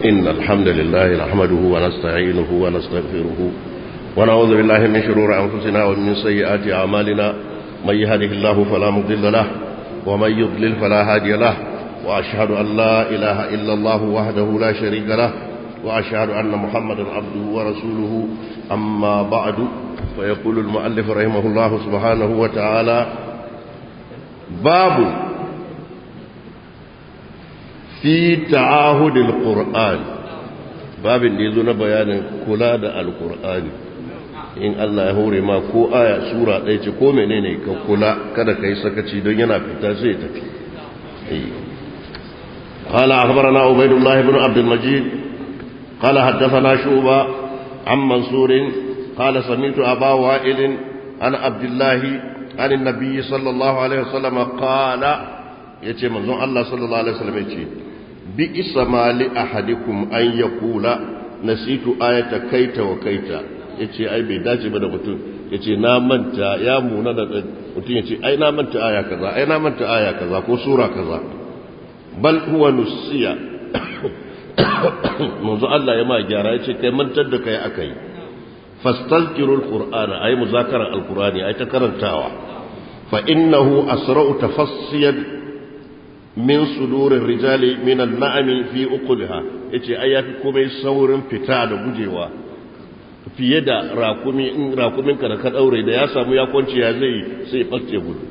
إن الحمد لله نحمده ونستعينه ونستغفره ونعوذ بالله من شرور أنفسنا ومن سيئات أعمالنا من يهده الله فلا مضل له ومن يضلل فلا هادي له وأشهد أن لا إله إلا الله وحده لا شريك له وأشهد أن محمدا عبده ورسوله أما بعد فيقول المؤلف رحمه الله سبحانه وتعالى باب في تعاهد القرآن babin da ya zo na bayanin kula da alkur'ani in Allah ya hore ma ko aya sura ɗaya ce ko menene ka kula kada ka yi sakaci don yana fita sai ya tafi قال أخبرنا عبيد الله بن عبد المجيد قال حدثنا شوبة عن منصور قال سمعت أبا وائل عن عبد الله عن النبي صلى الله عليه وسلم قال يتي منظر الله صلى الله عليه وسلم يتي بئس ما لأحدكم أن يقول نسيت آية كيت وكيت yace ai bai dace ba da mutum yace na manta ya muna da mutum yace ai na manta aya kaza ai na manta aya kaza ko sura kaza bal huwa nusiya manzo Allah ya ma gyara yace kai mantar da kai akai fastazkirul qur'ana ay muzakara alqur'ani ay ta karantawa fa innahu asra'u tafassiyan min sudurir rijali min al-na'ami fi uqulha yace ai yafi komai saurin fita da gujewa fiye da rakumi in rakumin ka da ka daure da ya samu ya kwanci ya zai sai fakke gudu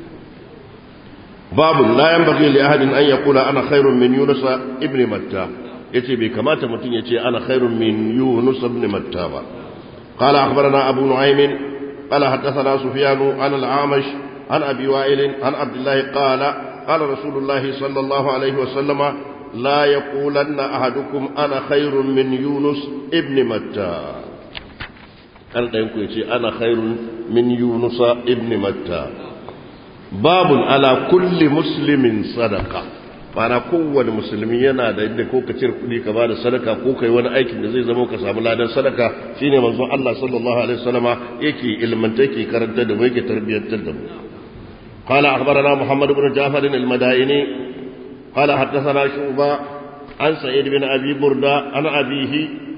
babu la yanbaghi li ahadin an yaqula ana khairun min yunus ibn matta yace bai kamata mutum yace ana khairun min yunus ibn matta ba qala akhbarana abu nu'aym qala hadathana sufyan an al-amash an abi wa'il an abdullah qala qala rasulullah sallallahu alayhi wa sallama la yaqulanna ahadukum ana khairun min yunus ibn matta kan ɗayan ku yace ana khairun min yunus ibn matta babun ala kulli muslimin sadaka mana kowane musulmi yana da inda ko ka cire kuɗi ka bada sadaka ko kai wani aikin da zai zama ka samu ladan sadaka shine manzo Allah sallallahu alaihi wasallama yake ilmanta yake karanta da mu yake tarbiyyantar da mu قال أخبرنا محمد بن جعفر المدائني قال حدثنا شعبة عن سعيد بن أبي بردة عن أبيه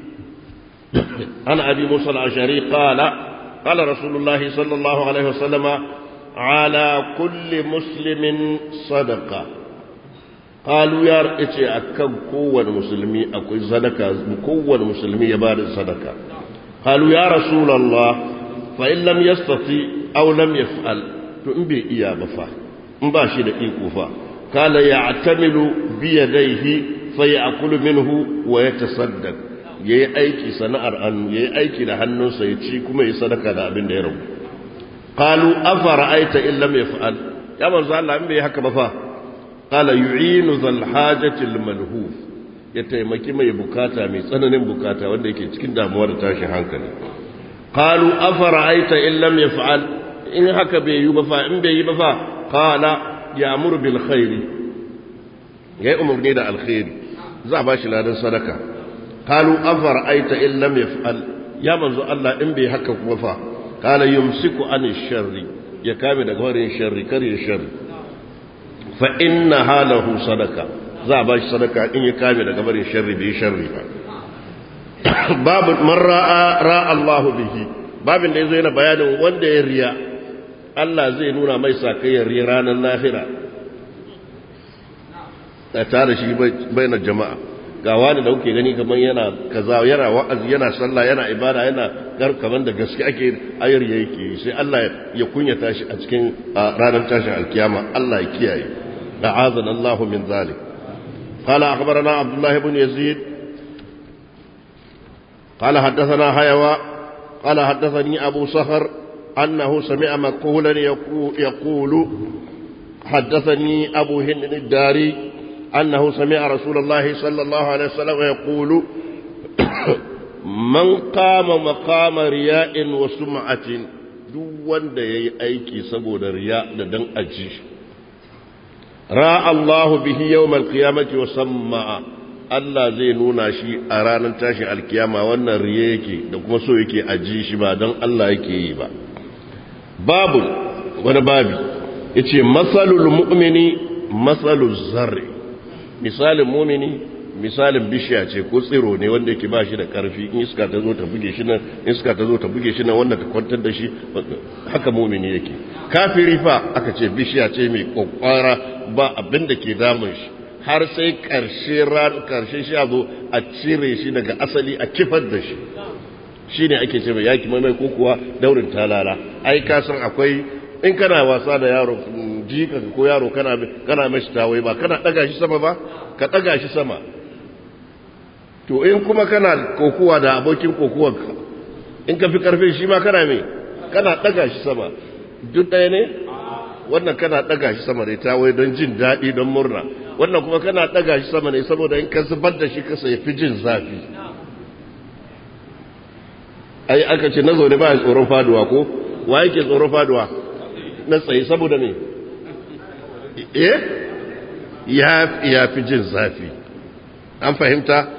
عن أبي موسى الأشعري قال قال رسول الله صلى الله عليه وسلم على كل مسلم صدقة قالوا يا رئيسي أكم قوة مسلمي أكو صدقة قوة مسلمي يبار صدقة قالوا يا رسول الله فإن لم يستطيع أو لم يفعل تنبي إياه بفا مباشي دقيق فا قال يعتمل بيديه فيأكل منه ويتصدق yayi aiki sana'ar hannu yayi aiki da hannunsa ya ci kuma ya sadaka da abin da ya rabu qalu afara'aita in lam yaf'al ya manzo Allah in bai haka ba fa qala yu'inu zal hajati al malhuf ya taimaki mai bukata mai tsananin bukata wanda yake cikin damuwa da tashin hankali qalu afara'aita in lam yaf'al in haka bai yi ba fa in bai yi ba fa qala ya'muru bil khairi yayi umurni da alkhairi za a bashi ladan sadaka قالوا أفرأيت إن لم يفعل يا منزو الله إن بي حكا كوفا قال يمسك عن الشر يكامل غير الشر كري الشر فإنها له صدقة za ba shi sadaka in ya kame daga barin sharri bai sharri ba babu man ra'a ra'a Allah bihi babin da yazo yana bayanin wanda ya riya Allah zai nuna mai sakayyar riya ranar lahira ta tare shi bainar jama'a ga wani da kuke gani kamar yana kaza yana wa'azi yana sallah yana ibada yana gar kamar da gaske ake ayar yake sai Allah ya kunyata shi a cikin ranar tashin alkiyama Allah ya kiyaye da'azana Allah min zalik قال أخبرنا عبد الله بن يزيد قال حدثنا حيوى قال حدثني أبو صخر أنه سمع مقولا يقول حدثني أبو هند الداري أنه سمع رسول الله صلى الله عليه وسلم يقول من قام مقام رياء وسمعة duk wanda ya yi aiki saboda riya da dan aji ra Allahu bihi yawmal qiyamati wa samma Allah zai nuna shi a ranar tashin alkiyama wannan riya yake da kuma so yake aji shi ba don Allah yake yi ba babu wani babi yace masalul mu'mini masalul zarri misalin mumini misalin bishiya ce ko tsiro ne wanda yake ba shi da karfi in iska ta zo ta buge shi nan iska ta zo ta buge shi nan wanda ta kwantar da shi haka mumini yake kafiri fa aka ce bishiya ce mai kokwara ba abin da ke damun shi har sai karshe ran karshe shi zo a cire shi daga asali a kifar da shi shine ake ce mai yaki mai ko kuwa daurin talala ai ka san akwai in kana wasa da yaro jika ko yaro kana kana mashi tawai ba kana daga shi sama ba ka daga shi sama to in kuma kana kokuwa da abokin kokuwa in ka fi karfin shi ma kana me kana daga shi sama duk ɗaya ne wannan kana daga shi sama ne tawai don jin daɗi don murna wannan kuma kana daga shi sama ne saboda in ka zubar da shi kasa ya fi jin zafi ai aka ce na zaune ba ya tsoron faduwa ko wa yake tsoron faduwa na tsaye saboda me eh ya fi jin zafi an fahimta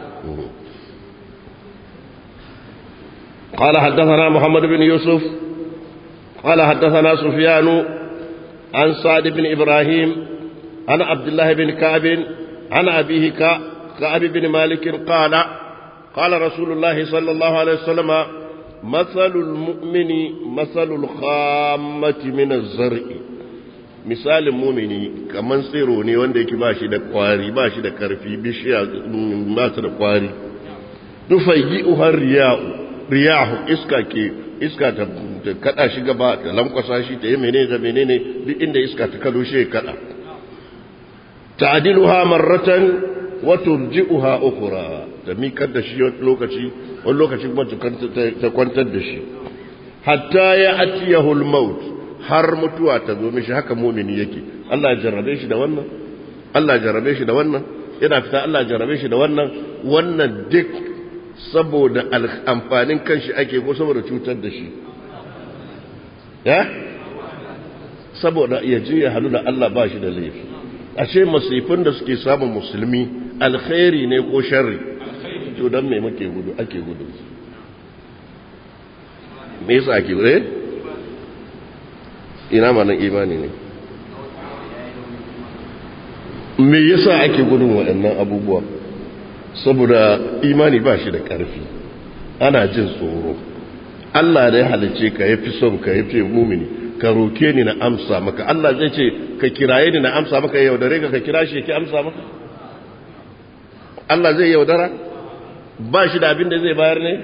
قال حدثنا محمد بن يوسف قال حدثنا سفيان عن سعد بن إبراهيم عن عبد الله بن كعب عن أبيه كعب بن مالك قال قال رسول الله صلى الله عليه وسلم مثل المؤمن مثل الخامة من الزرع misalin mumini kamar tsiro ne wanda yake ba shi da kwari ba shi da karfi bishiya ba su da kwari tufayi uhar riyahu iska ke iska ta kada shi gaba ta lankwasa shi ta yi menene da menene duk inda iska ta kado shi ya kada ta'diluha marratan wa turji'uha ukhra ta mikar da shi lokaci wani lokaci kuma ta kwantar da shi hatta ya atiyahu al-maut har mutuwa ta zo mishi haka mumini yake Allah ya jarrabe shi da wannan Allah ya jarrabe shi da wannan yana fita Allah ya jarrabe shi da wannan wannan duk saboda amfanin kanshi ake ko saboda cutar da shi ya saboda ya je ya halu da Allah ba shi da laifi ashe masifin da suke samun musulmi alkhairi ne ko sharri to dan me muke gudu ake gudu me yasa ake gudu eh ina ma nan imani ne me yasa ake gudun waɗannan abubuwa saboda imani ba shi da ƙarfi ana jin tsoro Allah da ya halice ka ya fi son ka ya fi mumini ka roke ni na amsa maka Allah zai ce ka kiraye ni na amsa maka yaudare ka ka kira shi ki amsa maka Allah zai yaudara ba shi da abin da zai bayar ne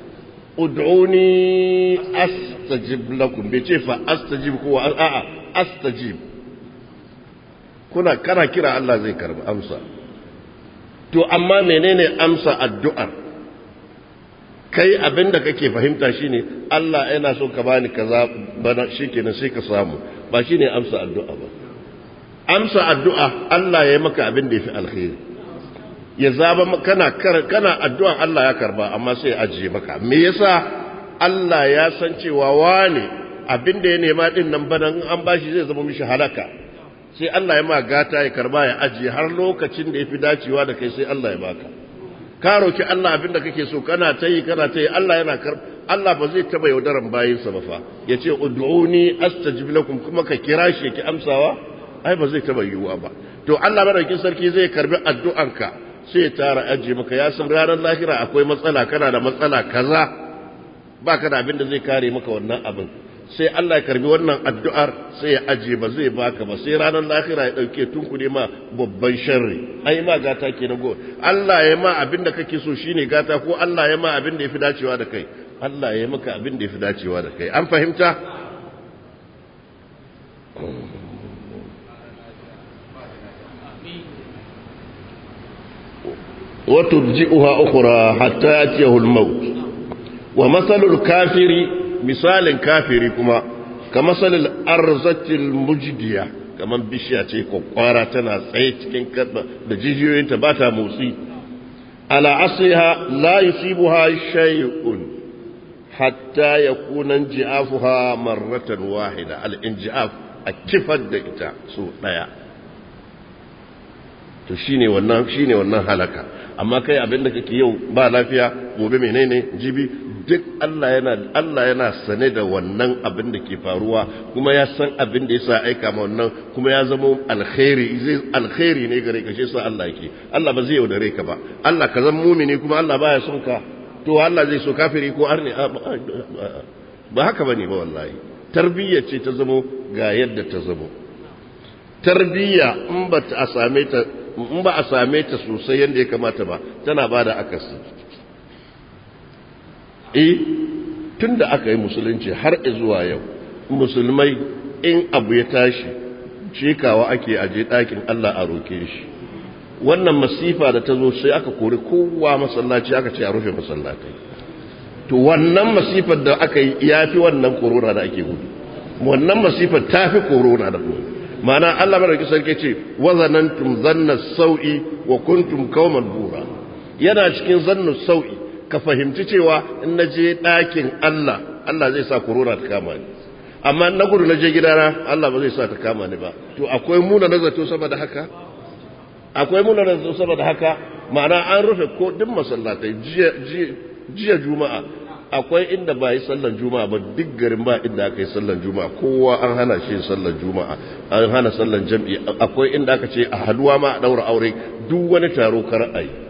ud'uni astajib lakum bai ce fa astajib ko a'a astajib kuna kana kira Allah zai karba amsa to amma menene amsa addu'ar kai abinda kake fahimta shine Allah yana so ka bani kaza bana shikenan sai ka samu ba shine amsa addu'a ba amsa addu'a Allah ya yi maka abin da yafi alkhairi ya zaba kana kana addu'an Allah ya karba amma sai ya ajiye maka me yasa Allah ya san cewa wane abin da ya nema din nan bana in an bashi zai zama mishi halaka sai Allah ya ma gata ya karba ya ajiye har lokacin da ya fi dacewa da kai sai Allah ya baka ka roki Allah abin da kake so kana ta yi kana ta yi Allah yana kar Allah ba zai taba yaudaran bayinsa ba fa ya ce ud'uni astajib lakum kuma ka kira shi ki amsawa ai ba zai taba yiwuwa ba to Allah madaukakin sarki zai karbi addu'anka sai ya tara ajiye maka ya san ranar lahira akwai matsala kana da matsala kaza baka da abin da zai kare maka wannan abin sai Allah ya karbi wannan addu'ar sai ya aje ba zai baka ba sai ranar lahira ya dauke tunkuɗe ma babban sharri ai ma gata ke na go Allah ya ma abin da kake so shine gata ko Allah ya ma abin da yafi dacewa da kai Allah ya maka abin da yafi dacewa da kai an fahimta wa turji'uha ukhra hatta yatiyahu al-maut wa mathalul kafiri misalin kafiri kuma ka masalin arzatil mujdiya kamar bishiya ce kwakwara tana tsaye cikin karba da jijiyoyinta ba ta motsi ala asliha la yusibuha shay'un hatta yakuna ji'afuha marratan wahida al inji'af a kifar da ita so daya to shine wannan shine wannan halaka amma kai abin da kake yau ba lafiya gobe menene jibi duk Allah yana Allah yana sane da wannan abin da ke faruwa kuma ya san abin da yasa aika ma wannan kuma ya zama alkhairi zai alkhairi ne gare ka shi yasa Allah yake Allah ba zai yaudare ka ba Allah ka zama mumini kuma Allah baya son ka to Allah zai so kafiri ko arni ba haka bane ba wallahi tarbiyya ce ta zamo ga yadda ta zamo tarbiyya in ba a same ta in ba a same ta sosai yadda ya kamata ba tana ba da akasi eh tun da aka yi musulunci har zuwa yau musulmai in abu ya tashi cikawa ake aje ɗakin Allah a roke shi wannan masifa da ta zo sai aka kori kowa masallaci aka ce a rufe masallatai to wannan masifar da aka yi ya fi wannan korona da ake gudu wannan masifar ta fi korona da gudu mana Allah madauki sarki ce wazanantum zanna sau'i wa kuntum qauman bura yana cikin zannu sau'i ka fahimci cewa in naje ɗakin Allah Allah zai sa korona ta kama ni amma na gudu naje gidana Allah ba zai sa ta kama ni ba to akwai muna nazato saboda haka akwai muna nazato saboda haka ma'ana an rufe ko duk masallatai jiya juma'a akwai inda ba yi sallan juma'a ba duk garin ba inda aka yi sallan juma'a kowa an hana shi sallan juma'a an hana sallan jam'i akwai inda aka ce a haduwa ma a daura aure duk wani taro kar a yi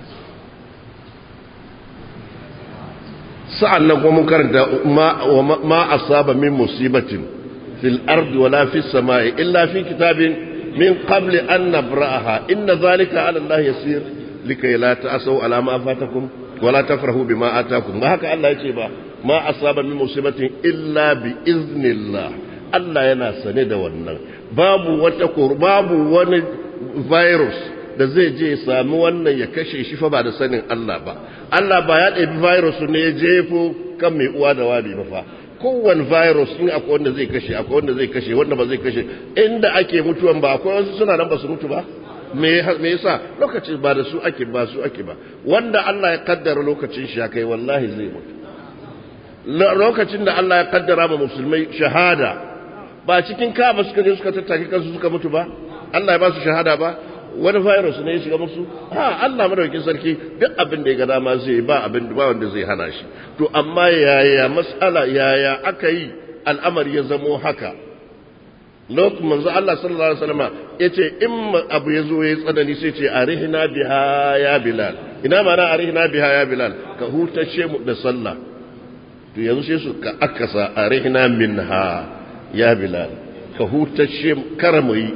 sa'an nan kuma mun karanta ma asaba min musibatin fil ardi wala fis sama'i illa fi kitabin min qabli an nabra'aha inna zalika ala Allah yasir likay la ta'asaw ala ma fatakum wala tafrahu bima atakum ba haka Allah yace ba ma asaba min musibatin illa bi iznillah Allah yana sane da wannan babu wata babu wani virus da zai je ya sami wannan ya kashe shi fa ba da sanin Allah ba Allah ba ya ɗabi virus ne ya jefo kan mai uwa da wabi ba fa kowane virus in akwai wanda zai kashe akwai wanda zai kashe wanda ba zai kashe inda ake mutuwan ba akwai wasu suna nan ba su mutu ba me yasa lokacin ba da su ake ba su ake ba wanda Allah ya kaddara lokacin shi kai wallahi zai mutu lokacin da Allah ya kaddara ma musulmai shahada ba cikin kaba suka je suka tattaki kansu suka mutu ba Allah ya ba su shahada ba wani virus ne ya shiga musu ha Allah madaukakin sarki duk abin da ya ga dama zai ba abin ba wanda zai hana shi to amma yaya mas'ala yaya aka yi al'amari ya zamo haka lokacin manzo Allah sallallahu alaihi wasallam yace in abu yazo yayi tsanani sai ce arihna biha ya bilal ina mana arihna biha ya bilal ka hutace mu da sallah to yanzu sai su ka akasa arihna minha ya bilal ka hutace karamu yi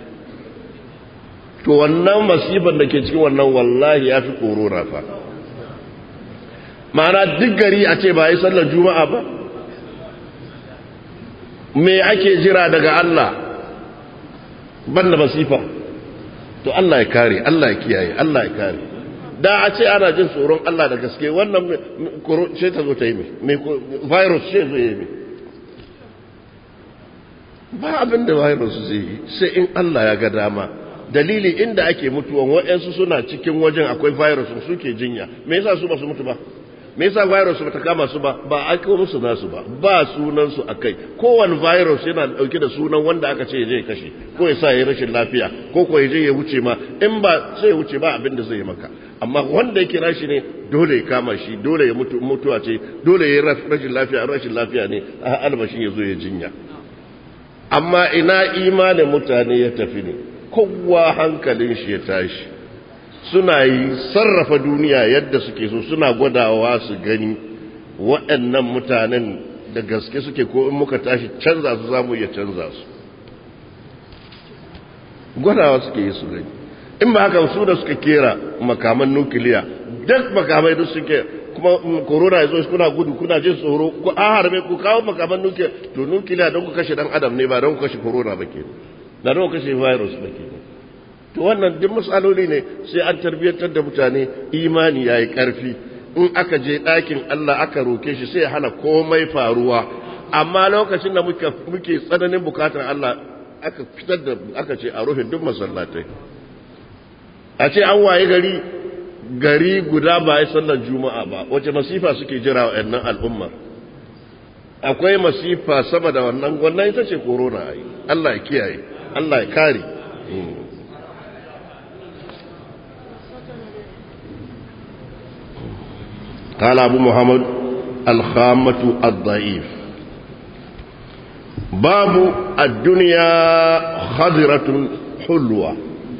to wannan masifan da ke cikin wannan wallahi ya fi korona fa ma'ana duk gari a ce ba yi sallar juma'a ba me ake jira daga Allah banda masifa to Allah ya kare Allah ya kiyaye Allah ya kare da a ce ana jin tsoron Allah da gaske wannan ce ta zo ta yi mai virus ce zo yi mai ba abin da virus zai yi sai in Allah ya ga dama dalili inda ake mutuwan waɗansu suna cikin wajen akwai virus suke jinya me yasa su ba su mutu ba me yasa virus ba ta kama su ba ba a kawo musu nasu ba ba sunan su akai kowane virus yana dauke da sunan wanda aka ce je kashe ko ya sa ya rashin lafiya ko ko ya je ya wuce ma in ba sai ya wuce ba abin da zai yi maka amma wanda yake rashi ne dole ya kama shi dole ya mutu mutuwa ce dole ya rashin lafiya rashin lafiya ne a albashi ya zo ya jinya amma ina imanin mutane ya tafi ne kowa hankalin shi ya tashi suna yi sarrafa duniya yadda suke so suna gwadawa su gani waɗannan mutanen da gaske suke ko in muka tashi canza su zamu iya canza su gwadawa suke yi su gani in ba haka su da suka kera makaman nukiliya duk makamai duk suke kuma corona ya zo kuna gudu kuna jin tsoro ku a harbe ku kawo makaman nukiliya to nukiliya don ku kashe dan adam ne ba don ku kashe corona ba ke na don ku kashe virus ba ke to wannan duk matsaloli ne sai an tarbiyyantar da mutane imani yayi karfi in aka je ɗakin Allah aka roke shi sai hana komai faruwa amma lokacin da muke muke tsananin bukatar Allah aka fitar da aka ce a rufe duk masallatai a ce an waye gari gari guda ba ya sallar juma'a ba wace masifa suke jira wa ɗannan al'umma akwai masifa sama da wannan wannan ita ce corona ai Allah ya kiyaye Allah ya kare قال أبو محمد الخامة الضعيف باب الدنيا خضرة حلوة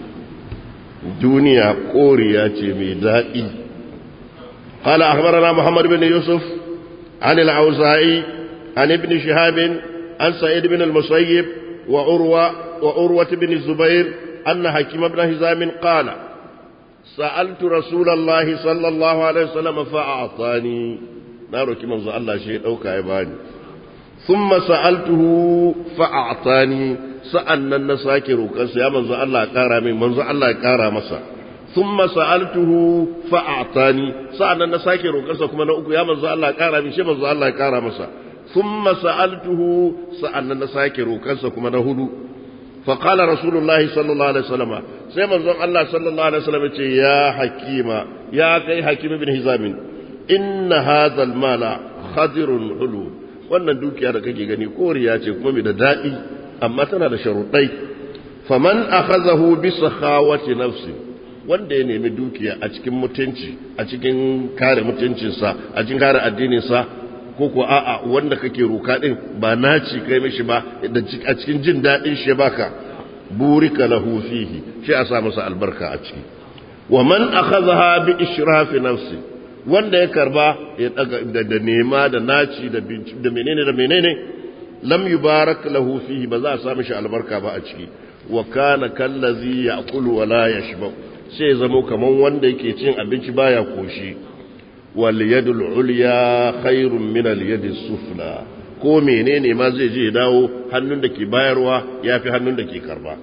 دنيا قورية ميدائي قال أخبرنا محمد بن يوسف عن العوزائي عن ابن شهاب عن سعيد بن المسيب وعروة, وعروة بن الزبير أن حكيم بن هزام قال سألت رسول الله صلى الله عليه وسلم فأعطاني نارك من الله شيء أو كايباني ثم سألته فأعطاني سألنا النساكر كنس يا منذ الله كارا من منذ الله كارا مسا ثم سألته فأعطاني سألنا النساكر كنس كما نقول يا منذ الله كارا من شيء منذ الله كارا مسا ثم سألته سألنا النساكر كنس كما نهدو فقال رسول الله صلى الله عليه وسلم sai manzon Allah sallallahu alaihi wasallam ce ya hakima ya kai hakimi bin hizam inna hadha almala khadirun hulu wannan dukiya da kake gani koriya ce kuma mai da dadi amma tana da sharuɗai faman akhazahu bi sakhawati nafsi wanda ya nemi dukiya a cikin mutunci a cikin kare mutuncinsa a cikin kare addininsa ko ko a'a wanda kake roka din ba naci kai mishi ba a cikin jin dadin shi baka burika lahu fihi shi a sa masa albarka a ciki wa man akhadha bi ishrafi nafsi wanda ya karba ya daga da nema da naci da da menene da menene lam yubarak lahu fihi ba za a sa mishi albarka ba a ciki wa kana kallazi ya'kulu wa la yashba sai zamo kaman wanda yake cin abinci baya koshi wal yadul ulya khairun min al yadis sufla ko menene ma zai je dawo hannun da ke bayarwa ya fi hannun da ke karba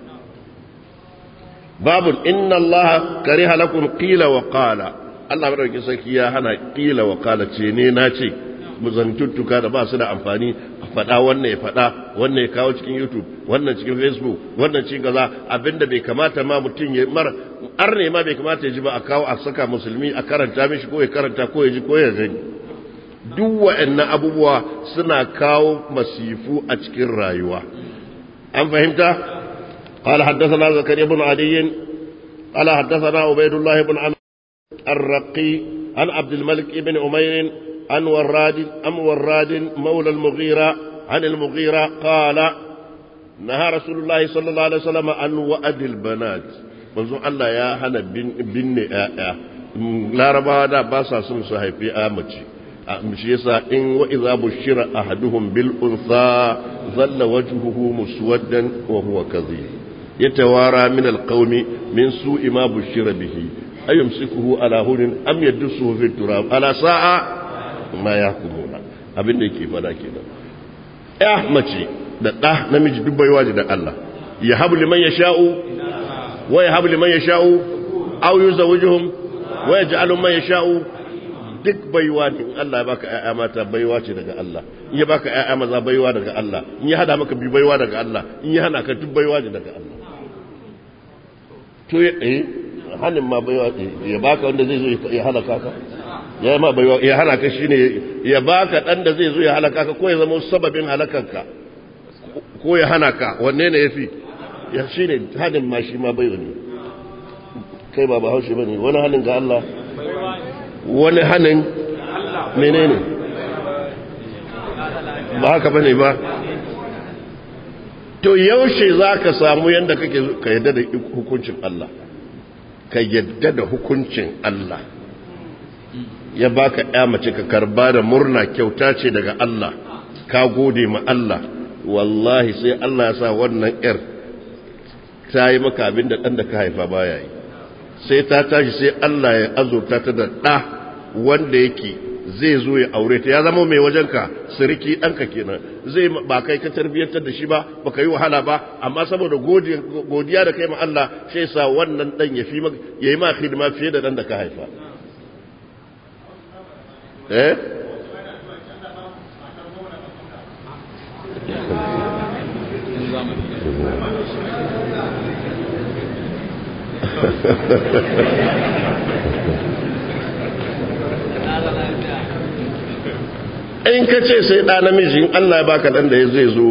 babu inna allaha kariha lakum qila wa qala Allah madaukakin sarki ya hana qila wa qala ce ne na ce muzantuttuka da ba su da amfani a faɗa wannan ya faɗa wannan ya kawo cikin youtube wannan cikin facebook wannan cikin kaza abinda bai kamata ma mutum ya mara arne ma bai kamata ya ji ba a kawo a saka musulmi a karanta mishi ko ya karanta ko ya ji ko ya gani duk wa'annan abubuwa suna kawo masifu a cikin rayuwa an fahimta قال حدثنا زكريا بن عدي قال حدثنا عبيد الله بن عمرو الرقي عن عبد الملك بن عمير عن وراد أم وراد مولى المغيرة عن المغيرة قال نهى رسول الله صلى الله عليه وسلم عن وأد البنات منذ الله يا هنا بن بن لا ربا دا باسا سن صحيفي آمتي shi yasa in wa idza bushira ahaduhum bil untha dhalla wajhuhu muswaddan wa huwa kadhib yatawara min al qawmi min su'i ma bushira bihi ayumsikuhu ala hunin am yadsuhu fi turab ala sa'a ma yahkumuna abinda yake fada kenan ya mace da da namiji duk baiwa da Allah ya habu liman yasha'u wa ya habu liman yasha'u aw yuzawwijuhum wa yaj'alu man yasha'u duk baiwa ne in Allah ya baka ƴaƴa mata baiwa ce daga Allah in ya baka ƴaƴa maza baiwa daga Allah in ya hada maka bi baiwa daga Allah in ya hana ka duk baiwa ne daga Allah to ya eh hanin ma baiwa ya baka wanda zai zo ya halaka ka ya ma baiwa ya hana ka shine ya baka dan da zai zo ya halaka ka ko ya zama sababin halakanka ko ya hana ka wanne ne yafi ya shine hanin ma shi ma baiwa ne kai ba ba haushi bane wani hanin ga Allah wani hannun menene ba haka bane ba to yaushe za ka samu yadda kake ka yadda da hukuncin Allah ka yadda da hukuncin Allah ya baka ya mace ka karba da murna kyauta ce daga Allah ka gode ma Allah wallahi sai Allah ya sa wannan yar ta yi maka abin da ɗan da ka haifa baya yi sai ta tashi sai Allah ya azurta ta da ɗa wanda yake zai zo ya aure ta ya zama mai wajenka siriki ɗanka kenan zai ba kai ka tarbiyyantar da shi ba ba ka yi wahala ba amma saboda godiya da kai ma Allah sai sa wannan ɗan ya fi ya yi ma hidima fiye da ɗan da ka haifa eh in ka ce sai ɗa namiji in Allah ya baka ɗan da ya zai zo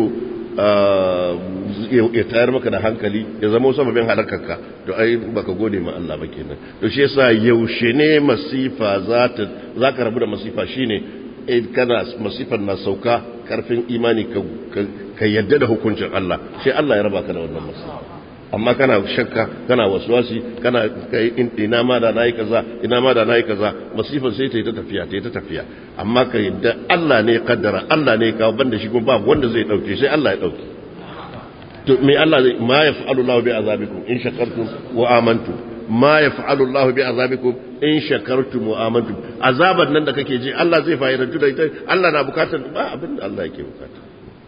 ya tayar maka da hankali ya zama sababin halakarka to ai baka gode ma Allah ba kenan to shi yasa yaushe ne masifa za ta za ka rabu da masifa shine kana masifar na sauka karfin imani ka yadda da hukuncin Allah sai Allah ya raba ka da wannan masifa amma kana shakka kana waswasi kana kai ina ma da nayi kaza ina ma da nayi kaza masifar sai ta yi ta tafiya ta yi ta tafiya amma ka yadda Allah ne ya kaddara Allah ne ya kawo banda shi kuma babu wanda zai dauke sai Allah ya dauke to me Allah zai ma yaf'alu Allah bi azabikum in shakartum wa amantum ma yaf'alu Allah bi azabikum in shakartum wa amantum azaban nan da kake ji Allah zai fa'idantu da ita Allah na bukatar ba abin da Allah yake bukata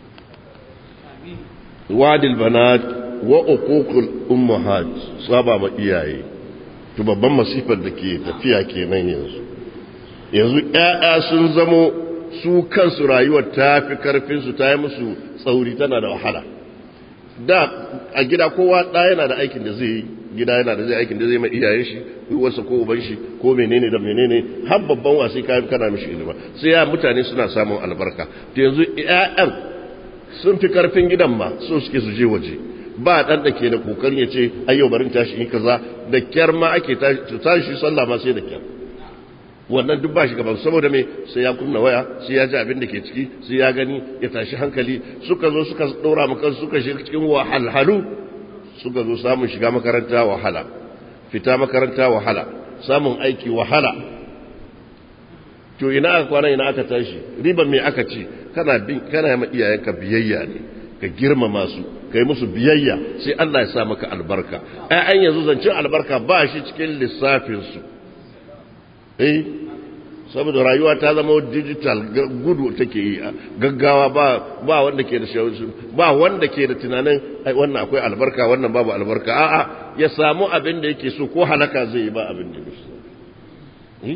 wadil banat wa uququl ummahat saba ma iyaye to babban masifar da ke tafiya kenan yanzu yanzu ƴaƴa sun zamo su kansu rayuwar ta fi karfin su ta yi musu tsauri tana da wahala da a gida kowa ɗa yana da aikin da zai yi gida yana da zai aikin da zai mai iyayen shi uwarsa ko uban shi ko menene da menene har babban wasi kayan kana mishi ilima sai ya mutane suna samun albarka to yanzu ƴaƴan sun fi karfin gidan ma so suke su je waje ba dan da ke da kokarin ya ce ayyau barin tashi in kaza da kyar ma ake tashi sallah ma sai da kyar wannan duk ba shi gaban saboda me sai ya kunna waya sai ya ji abin da ke ciki sai ya gani ya tashi hankali suka zo suka dora maka suka shiga cikin wahalhalu suka zo samun shiga makaranta wahala fita makaranta wahala samun aiki wahala to ina aka kwana ina aka tashi riban me aka ci kana bin kana ma iyayenka biyayya ne ka girmama su kai musu biyayya sai Allah ya sa maka albarka ai an yanzu zancin albarka ba shi cikin lissafin su eh saboda rayuwa ta zama digital gudu take yi gaggawa ba ba wanda ke da ba wanda ke da tunanin ai wannan akwai albarka wannan babu albarka a'a ya samu abin da yake so ko halaka zai yi ba abin da yake so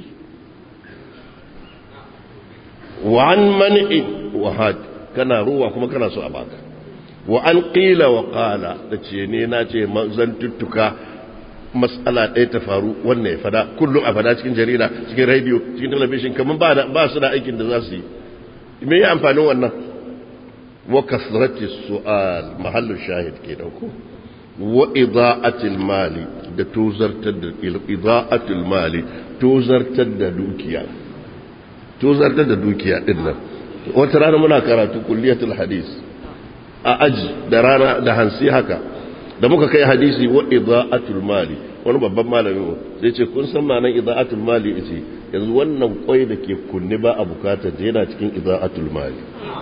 wa an man'i wa had kana ruwa kuma kana so a baka wa an qila wa qala da ce ne na ce zan tuttuka matsala ɗaya ta faru wannan ya fada kullum a fada cikin jarida cikin radio cikin talabishin kamar ba su da aikin da za su yi me yi amfanin wannan wa kasrati su'al mahallin shahid ke dauko wa ida'atil mali da tozartar da ida'atil mali tozartar da dukiya tozartar da dukiya din nan wata rana muna karatu kulliyatul hadis a aji da rana da hansi haka da muka kai hadisi wa ida'atul mali wani babban malami mu sai ce kun san ma'anar ida'atul mali yace yanzu wannan kwai da ke kunne ba a bukata da yana cikin ida'atul mali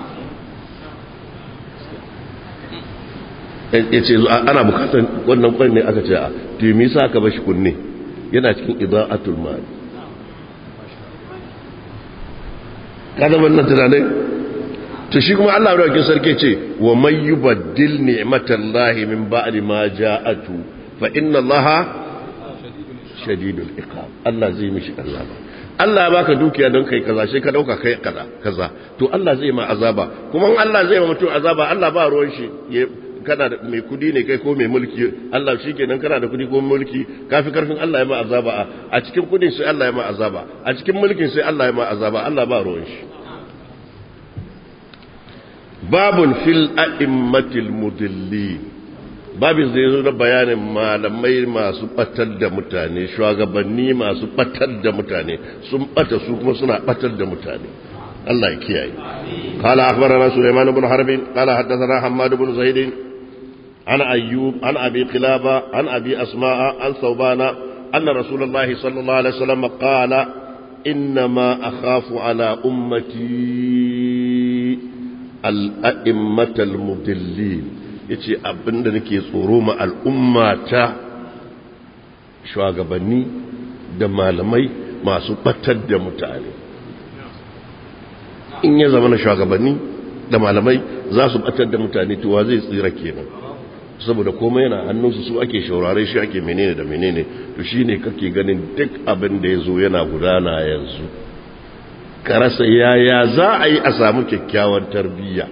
yace ana bukatar wannan kwai ne aka ce a to me yasa aka bashi kunne yana cikin ida'atul mali kada wannan tunanin to shi kuma Allah madaukakin sarki ce wa may yubaddil ni'matallahi min ba'di ma ja'atu fa inna Allaha shadidul iqab Allah zai mishi Allah ba Allah ya baka dukiya don kai kaza sai ka dauka kai kaza kaza to Allah zai ma azaba kuma in Allah zai ma mutum azaba Allah ba ruwan shi kana da mai kudi ne kai ko mai mulki Allah shikenan kana da kudi ko mulki kafi karfin Allah ya ma azaba a cikin kudin sai Allah ya ma azaba a cikin mulkin sai Allah ya ma azaba Allah ba ruwan shi babun fil a'immatil mudillin babin zai zo da bayanin malamai masu batar da mutane shugabanni masu batar da mutane sun bata su kuma suna batar da mutane Allah ya kiyaye qala akhbarana sulaiman ibn harb qala hadathana hammad ibn zaid an ayyub an abi qilaba an abi asma'a an thawbana anna rasulullah sallallahu alaihi wasallam qala inma akhafu ala ummati al-a'immatal mudillin ya ce abinda nake tsoro ma al'ummata shugabanni da malamai masu batar da mutane in ya zama na shugabanni da malamai za su batar da mutane tuwa zai tsira kenan saboda komai yana hannunsu su ake shaurare shi ake menene da menene to shi ne kake ganin duk abin da ya zo yana gudana yanzu ka rasa yaya za a yi a samu kyakkyawan tarbiyya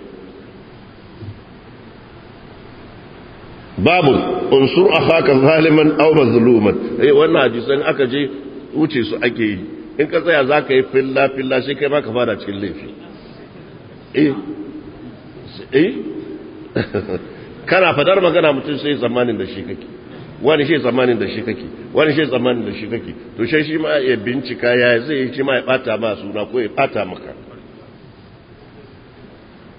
babu unsur akhaka zaliman aw mazluman eh wannan hadisan aka je wuce su ake yi in ka tsaya zaka yi filla filla sai kai ma ka fara cikin laifi eh eh kana fadar magana mutum sai zamanin da shi kake wani shi zamanin da shi kake wani shi zamanin da shi kake to sai shi ma ya bincika ya zai shi ma ya bata ma suna ko ya bata maka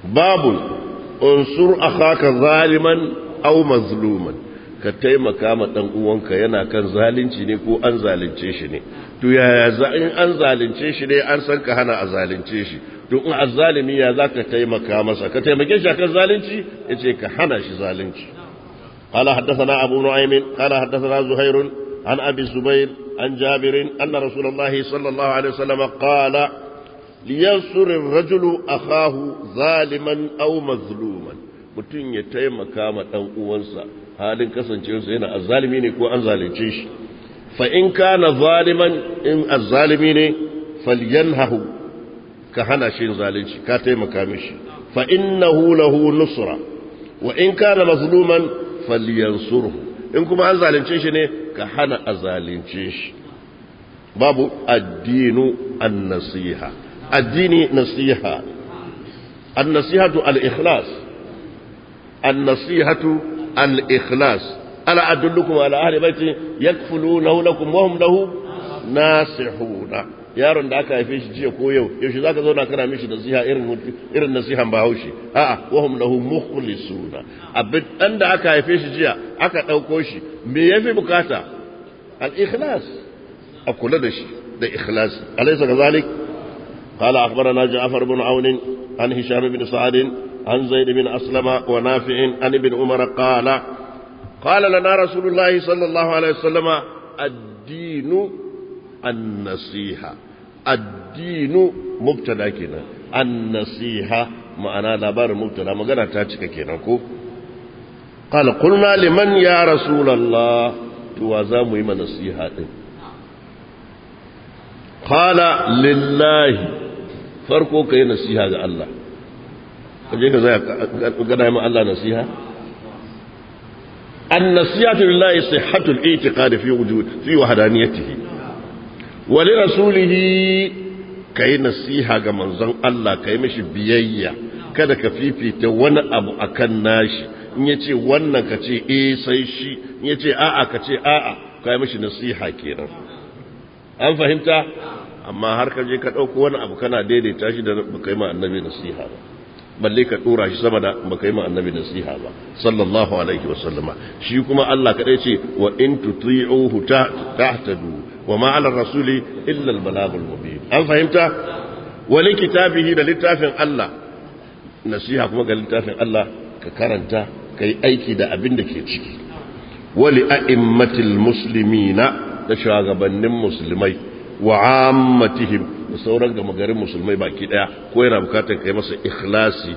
babu unsur akhaka zaliman aw mazluman ka taimaka ma dan uwanka yana kan zalunci ne ko an zalunce shi ne to yaya za in an zalunce shi ne an san ka hana a zalunce shi to in azzalimi ya zaka taimaka masa ka taimake shi akan zalunci yace ka hana shi zalunci قال حدثنا أبو نعيم قال حدثنا زهير عن أبي الزبير عن جابر أن رسول الله صلى الله عليه وسلم قال لينصر الرجل أخاه ظالما أو مظلوما mutum ya taimaka ma ɗan uwansa halin kasancewarsa yana azzalimi ne ko an zalunce shi fa in kana zaliman in azzalimi ne falyanhahu ka hana shi zalunci ka taimaka mishi fa innahu lahu nusra wa in kana mazluman falyansurhu in kuma an zalunce shi ne ka hana a zalunce shi babu addinu an-nasiha addini nasiha an-nasihatu al-ikhlas an-nasihatu al-ikhlas ala adullukum ala ahli baiti yakfulunahu lakum wa hum lahu nasihuna yaron da aka haife shi jiya ko yau yaushe zaka zauna kana mishi nasiha irin irin nasihan bahaushe a'a wa hum lahu mukhlisuna abin dan da aka haife shi jiya aka dauko shi me yafi bukata al-ikhlas a kula da shi da ikhlas alaysa kazalik قال أخبرنا جعفر بن عون عن هشام بن سعد عن زيد بن أسلم ونافع عن ابن عمر قال قال لنا رسول الله صلى الله عليه وسلم الدين النصيحة الدين مبتدا كنا النصيحة معنا لبار مبتدا مغانا تاتيكا كنا كو قال قلنا لمن يا رسول الله توازامو يما نصيحة قال لله farko ka yi nasiha ga Allah kaje ka zai gana ma Allah nasiha an nasihatu lillahi sihhatul i'tiqad fi wujud fi wahdaniyatihi wa li rasulihi kai nasiha ga manzon Allah kai mishi biyayya kada ka fifita wani abu akan nashi in yace wannan ka ce eh sai shi in yace a'a ka ce a'a kai mishi nasiha kenan an fahimta amma har ka je ka ɗauko wani abu kana daidaita shi da baka yi ma annabi nasiha ba balle ka ɗora shi sama da baka yi ma annabi nasiha ba sallallahu alaihi wa sallama shi kuma Allah kadai ce wa in tuti'uhu tahtadu wa ma 'ala rasuli illa al-balagul mubin an fahimta wa li kitabihi da littafin Allah nasiha kuma ga littafin Allah ka karanta kai aiki da abin da ke ciki wa li a'immatil muslimina da shugabannin musulmai wa ammatihim da sauran gama garin musulmai baki daya ko yana bukatar kai masa ikhlasi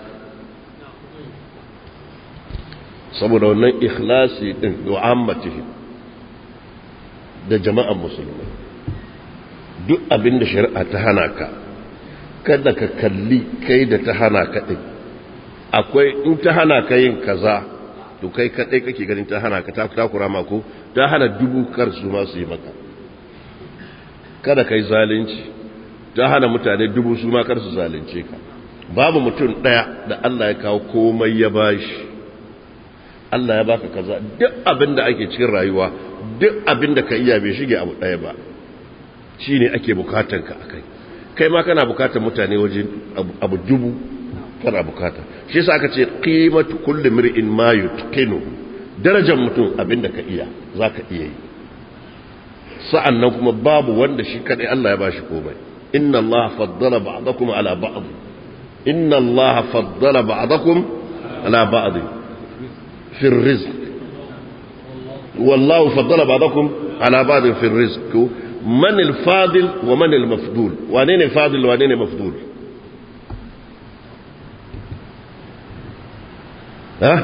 saboda wannan ikhlasi din wa ammatihim da jama'an musulmai duk abin da shari'a ta hana ka kada ka kalli kai da ta hana ka din akwai in ta hana ka yin kaza to kai kadai kake ganin ta hana ka ta takura mako ta hana dubu kar su ma su yi maka kada ka yi zalunci ta hana mutane dubu su makar su zalunce ka babu mutum ɗaya da Allah ya kawo komai ya bashi Allah ya baka kaza duk abin da ake cikin rayuwa duk abin da ka iya bai shige abu ɗaya ba shi ne ake bukatan ka a kai kai ma kana bukatan mutane waje abu dubu kana bukata shi yasa aka ce qimatu kulli mir'in ma yutqinu darajar mutum abin da ka iya zaka iya yi sa'an nan kuma babu wanda shi kaɗai Allah ya ba shi komai inna Allah faddala ba'dakum ala ba'd inna Allah faddala ba'dakum ala ba'd fi rizq wallahu faddala ba'dakum ala ba'd fi rizq man al-fadil wa man al-mafdul wane ne fadil wane ne mafdul ha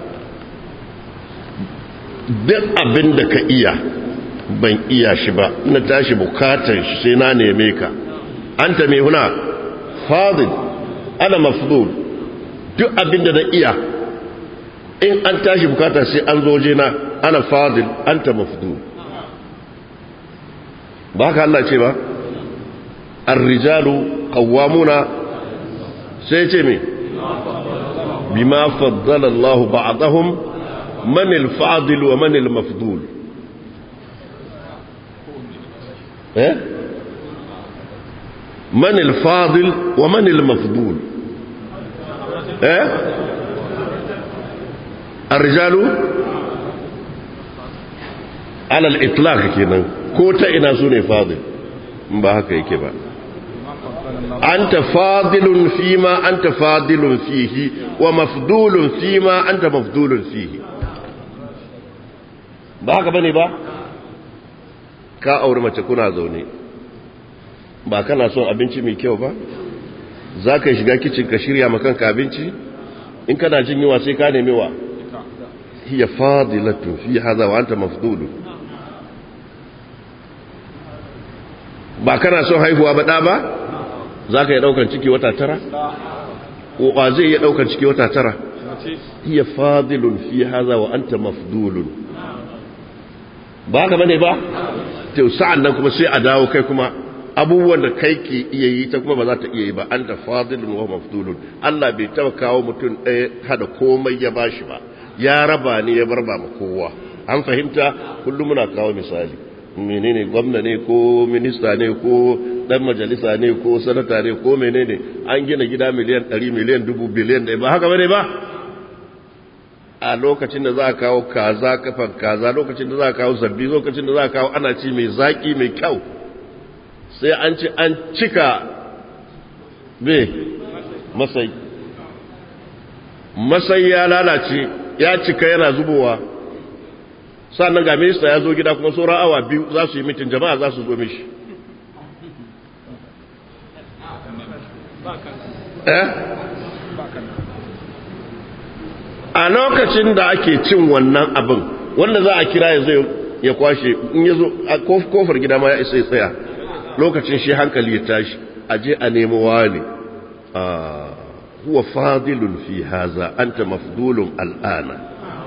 duk abin da ka iya ban iya shi ba na tashi bukatar shi sai na neme ka an ta mai huna fadil ana mafdul duk abinda na iya in an tashi bukata sai an zoje na ana fadil an ta mafdul ba haka Allah ce ba arrijalu qawwamuna sai ce me bima faddala Allah ba'dahum man al-fadil wa man al-mafdul إيه؟ من الفاضل ومن المفضول eh الرجال على الإطلاق kenan ko ta ina su ne fadil ba haka yake ba anta fadilun fima anta fadilun fihi wa mafdulun fima anta mafdulun fihi ba haka bane ba ka aure mace kuna zaune ba kana son abinci mai kyau ba za ka shiga kicin ka shirya makanka abinci in kana jin yiwa sai ka nemi wa hiya fadilatu fi hadha wa anta mafdulu ba kana son haihuwa ba da ba za ka yi daukan ciki wata tara wa zai yi daukan ciki wata tara hiya fadilun fi hadha wa anta mafdulun ba ka bane ba to sa'an nan kuma sai a dawo kai kuma abubuwan da kai ke iya yi ta kuma ba za ta iya yi ba an da fadilun wa mafdulun Allah bai taba kawo mutum ɗaya hada komai ya bashi ba ya raba ne ya bar ba ma kowa an fahimta kullum muna kawo misali menene gwamna ne ko minista ne ko dan majalisa ne ko sanata ne ko menene an gina gida miliyan 100 miliyan dubu biliyan da ba haka bane ba a lokacin da za a kawo kaza kafan kaza lokacin da za a kawo zabbi lokacin da za a kawo ana ci mai zaki mai kyau sai an ci an cika be masai masai ya lalace ya cika yana zubowa sannan ga minista ya zo gida kuma sauran awa biyu za su yi mitin jama'a za su zo mishi eh a lokacin da ake cin wannan abin wanda za a kira ya zai ya kwashe in ya zo a kofar gida ma ya isa ya tsaya lokacin shi hankali ya tashi aje a nemo wani huwa fadilun fi haza anta mafdulun al'ana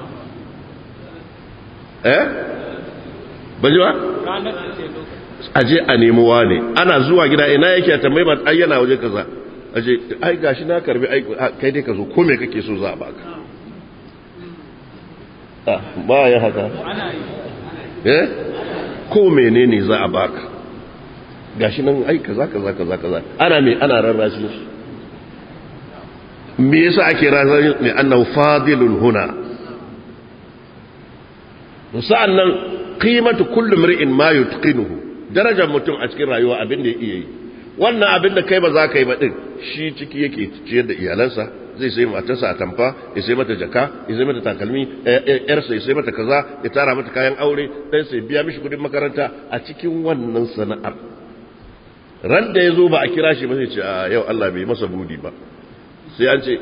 eh bajiwa aje a nemo wani ana zuwa gida ina yake a tambayi ba ayyana waje kaza aje ai gashi na karbi ai kai dai ka zo ko me kake so za a baka ba ya haka eh ko menene za a baka gashi nan ai kaza kaza kaza kaza ana me ana rarrashin shi me yasa ake rarrashin me annahu fadilun huna sa'annan qimatu kulli mar'in ma yutqinuhu darajar mutum a cikin rayuwa abin da ya iya yi wannan abin da kai ba za ka yi ba din shi ciki yake ciyar da iyalansa zai sai matarsa a tamfa ya sai mata jaka ya sai mata takalmi yarsa ya sai mata kaza ya tara mata kayan aure dan sai biya mishi kudin makaranta a cikin wannan sana'ar ran da ya zo ba a kira shi ba sai ce a yau Allah bai masa budi ba sai an ce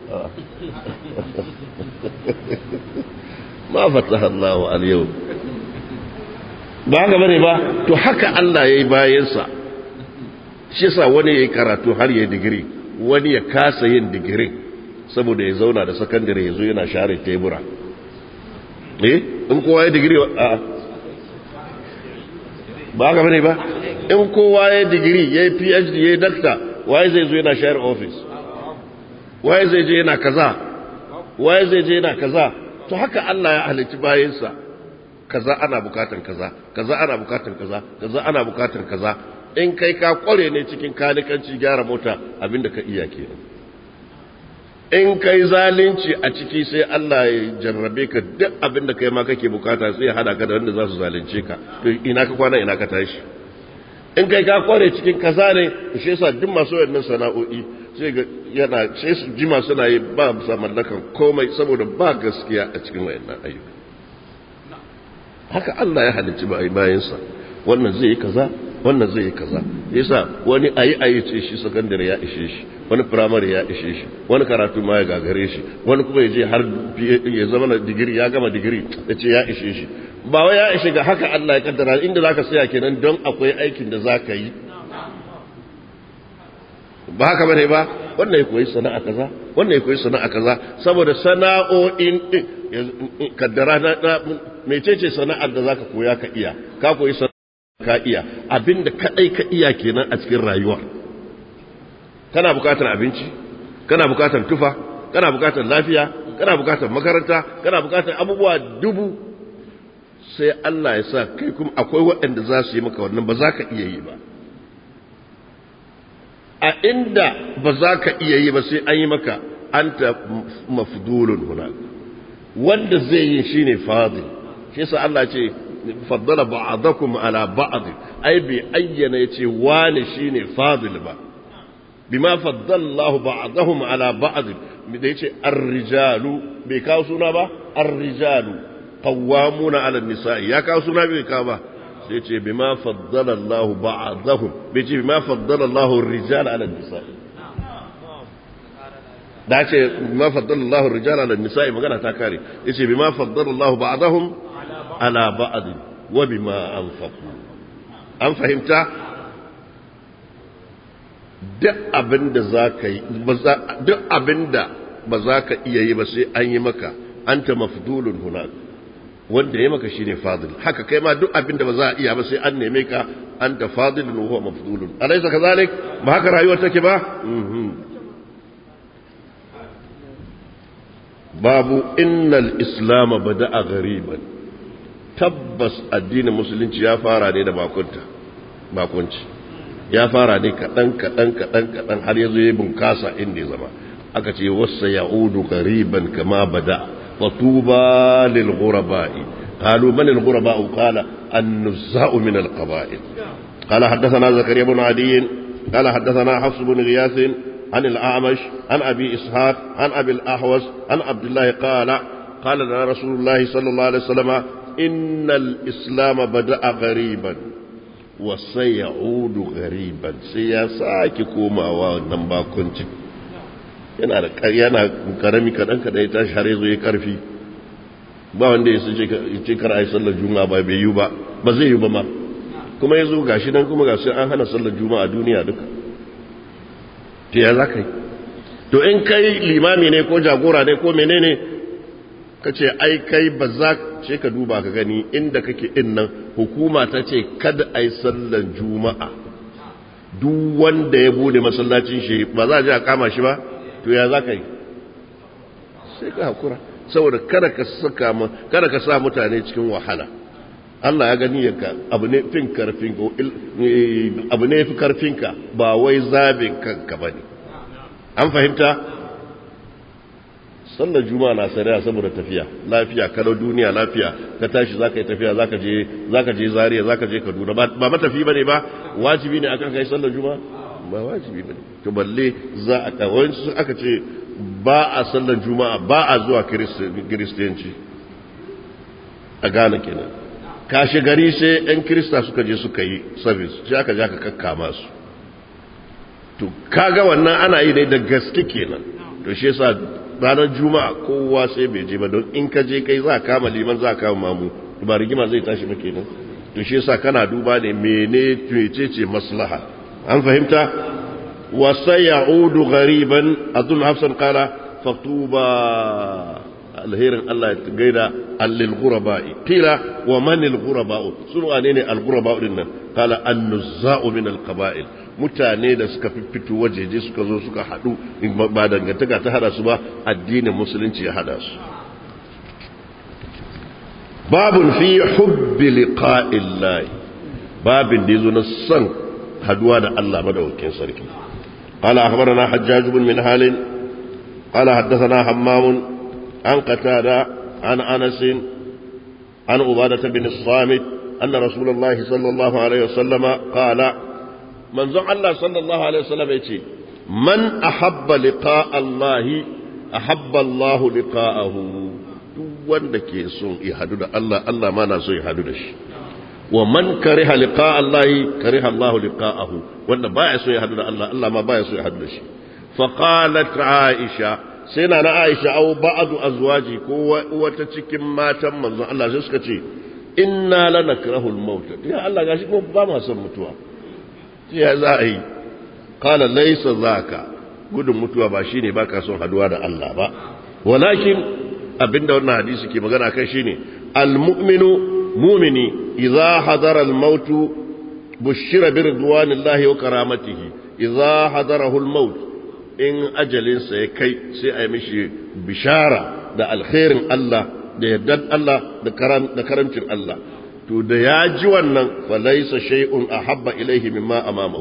ma fataha Allah al yau ba haka bane ba to haka Allah yayi bayansa shi yasa wani yayi karatu har yayi digiri wani ya kasa yin digiri saboda ya zauna da sakandare ya zo yana share tebura eh in kowa ya digiri a ba haka bane ba in kowa ya digiri ya yi phd ya yi dakta waye zai zo yana share office waye zai je yana kaza waye zai je yana kaza to haka Allah ya halicci bayansa kaza ana bukatan kaza kaza ana bukatan kaza kaza ana bukatan kaza in kai ka kware ne cikin kanikanci gyara mota abinda ka iya kenan in kai zalunci a ciki sai Allah ya jarrabe ka duk abinda kai ma kake bukata sai ya hada ka da wanda za su zalunce ka to ina ka kwana ina ka tashi in kai ka kware cikin kaza ne shi yasa duk masu wannan sana'o'i sai ga yana sai su jima suna yi ba sa mallakan komai saboda ba gaskiya a cikin wayannan ayyuka haka Allah ya halicci bayansa wannan zai yi kaza wannan zai yi kaza yasa wani ayi ayi ce shi sakandare ya ishe shi wani firamare ya ishe shi wani karatu ma ya gagare shi wani kuma ya je har ya zama na digiri ya gama digiri ya ce ya ishe shi ba wai ya ishe ga haka Allah ya kaddara inda zaka saya kenan don akwai aikin da zaka yi ba haka bane ba wannan ya koyi sana'a kaza wannan ya koyi sana'a kaza saboda sana'o'in din kaddara na mecece sana'ar da zaka koya ka iya ka koyi ka iya abinda kadai ka iya kenan a cikin rayuwa kana bukatar abinci kana bukatar tufa kana bukatar lafiya kana bukatar makaranta kana bukatar abubuwa dubu sai Allah ya sa kai kuma akwai waɗanda za su yi maka wannan ba za ka iya yi ba a inda ba za ka iya yi ba sai an yi maka anta mafdulun huna wanda zai yi shine fadil shi yasa Allah ce faddala ba'dakum ala ba'd ai bi ayyana yace wani shine fadil ba bima faddala Allah ba'dahum ala ba'd da yace ar-rijalu bai kawo suna ba ar-rijalu qawwamuna ala an-nisa'i ya kawo suna bai kawo ba sai ce bima faddala Allah ba'dahum bai ce bima faddala Allah ar-rijala ala an-nisa'i da ce bima faddala Allah ar-rijala ala an-nisa'i magana ta kare yace bima faddala Allah ba'dahum ala ba'd wa bima anfaqu an fahimta duk abinda zaka yi duk abinda ba za ka iya yi ba sai an yi maka anta mafdulun hunak wanda ya maka shine fadil haka kai ma duk abinda ba za a iya ba sai an neme ka anta fadilun wa huwa mafdulun alaysa kazalik ba haka rayuwar take ba babu innal islam bada'a ghariban tabbas addinin musulunci ya fara ne da bakunta bakunci ya fara ne kadan kadan kadan kadan har yazo ya bunkasa inda ya zama aka ce wasa ya'udu ghariban kama bada fatuba lil ghuraba'i qalu man al ghuraba'u qala an-nuzza'u min al qaba'il qala hadathana zakariya ibn adi qala hadathana hafs ibn ghiyath عن الأعمش عن أبي إسحاق عن أبي الأحوص عن عبد الله قال قال لنا رسول الله صلى الله عليه وسلم إن الإسلام بدأ غريبا وسيعود غريبا سياساك كوما ونبا كنت yana da yana karami kadan kadan ya tashi har yazo ya karfi ba wanda ya sace ce kar ai sallar juma'a ba bai yi ba ba zai yi ba ma kuma yazo gashi nan kuma gashi an hana sallar juma'a a duniya duka to ya za ka yi to in kai limami ne ko jagora ne ko menene ka ce ai kai ba za ce ka duba ka gani inda kake din nan hukuma ta ce kada ai sallar juma'a duk wanda ya bude masallacin shi ba za a je a kama shi ba to ya za ka yi sai ka hakura saboda kada ka saka kada ka sa mutane cikin wahala Allah ya gani yanka abu ne fin karfinka abu ne fi karfinka ba wai zabin kanka bane an fahimta sallar juma'a na sariya saboda tafiya lafiya kalau duniya lafiya ka tashi zaka yi tafiya zaka je zaka je Zaria zaka je Kaduna ba matafi bane ba wajibi ne akan kai sallar juma'a ba wajibi bane to balle za a kawai aka ce ba a sallar juma'a ba a zuwa kiristiyanci a Ghana kenan kashe gari sai 'yan kirista suka je suka yi service sai aka ja ka kakkama su to kaga wannan ana yi dai da gaske kenan to shi yasa ranar juma'a kowa sai bai je ba don in ka je kai za kama liman za kama mamu ba rigima zai tashi ba kenan to shi yasa kana duba ne mene ce maslaha an fahimta wa sayaudu ghariban adun hafsan qala fatuba alherin Allah ya gaida allil ghuraba'i qila wa man al ghuraba'u sun wane ne al ghuraba'u din nan qala an nuzza'u min al qaba'il mutane da suka fito wajeje suka zo suka hadu ba dangantaka ta hada su ba addinin musulunci ya hada su babun fi hubbi liqa'illahi babin da yazo na son haduwa da Allah madaukakin sarki قال أخبرنا حجاج بن منهال قال حدثنا حمام عن قتادة عن أنس عن عبادة بن الصامت أن رسول الله صلى الله عليه وسلم قال من زعم الله صلى الله عليه وسلم يتي من أحب لقاء الله أحب الله لقاءه wanda ke son ya hadu da Allah Allah ma na so ya hadu da shi wa man kariha liqa Allah kariha Allah liqa'ahu wanda baya so ya hadu da Allah Allah ma baya so ya hadu da shi fa qalat Aisha sai na na aisha au ba'adu azwaji ko wata cikin matan manzon Allah sai suka ce inna lanakrahu al-maut ya Allah gashi ko ba ma son mutuwa ya za a yi qala laysa zaka gudun mutuwa ba shine baka son haduwa da Allah ba walakin abinda wannan hadisi ke magana kai shine al-mu'minu mu'mini idza hadara al-maut bushira bi ridwanillahi wa karamatihi idza hadarahu al-maut in ajalinsa ya kai sai a yi mishi bishara da alkhairin Allah da yardar Allah da karamcin Allah to da ya ji wannan falaisa shay'un ahabba ilaihi mimma amamahu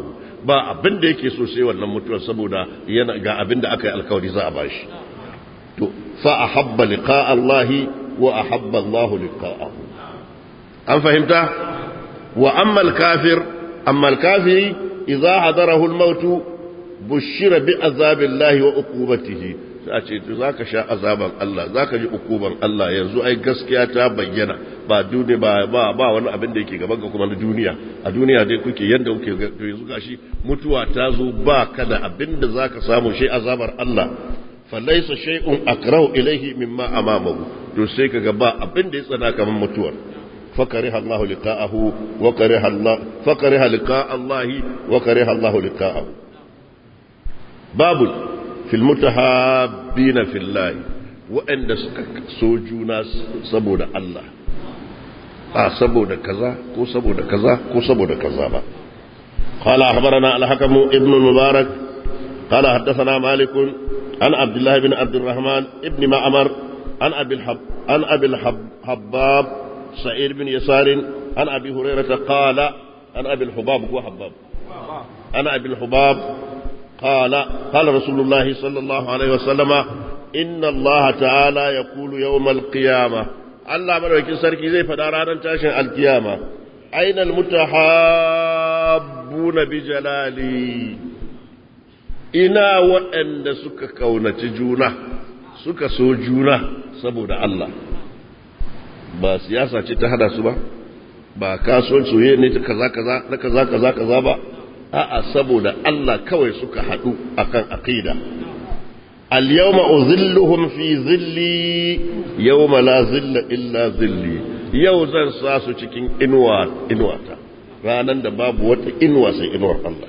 ba abin da yake so sai wannan mutuwar saboda yana ga abin da aka yi alkawari za a bashi to fa ahabba liqa Allah wa ahabba Allah liqa'ahu an fahimta wa amma al-kafir amma al-kafiri idza hadarahu al-maut bushira bi azabillahi wa uqubatihi sai a ce to zaka sha azaban Allah zaka ji ukuban Allah yanzu ai gaskiya ta bayyana ba duniya ba ba, ba wani abin da yake gaban ka kuma na duniya a duniya dai kuke yanda kuke to yanzu gashi mutuwa ta zo ba ka da abin da zaka samu shi azabar Allah falaysa shay'un akrahu ilayhi mimma amamahu to sai kaga ba abin da ya tsana kaman mutuwar فكره الله لقاءه وكره الله فكره لقاء الله وكره الله لقاءه باب في المتحابين في الله وأن سوجونا سبود الله آه سبود كذا كو سبود كذا كو سبود كذا با. قال أخبرنا الحكم ابن المبارك قال حدثنا مالك عن عبد الله بن عبد الرحمن ابن معمر عن أبي الحب عن أبي الحباب سعيد بن يسار عن أبي هريرة قال عن أبي الحباب هو حباب عن أبي الحباب قال قال رسول الله صلى الله عليه وسلم إن الله تعالى يقول يوم القيامة الله ملوكين سركي زي فدارانا تاشن القيامة أين المتحابون بجلالي ina waɗanda suka kaunaci juna suka so juna saboda Allah ba siyasa ce ta hada su ba ba kasuwan soyayya ne ta kaza kaza na kaza kaza kaza ba a'a saboda Allah kawai suka hadu akan aqida al yawma uzilluhum fi zilli yawma la zilla illa zilli yau zan sa su cikin inuwa inuwata ranan da babu wata inuwa sai inuwar Allah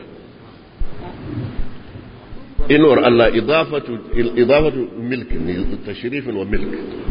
inuwar Allah idafatu idafatu milk ne tashrifin wa milk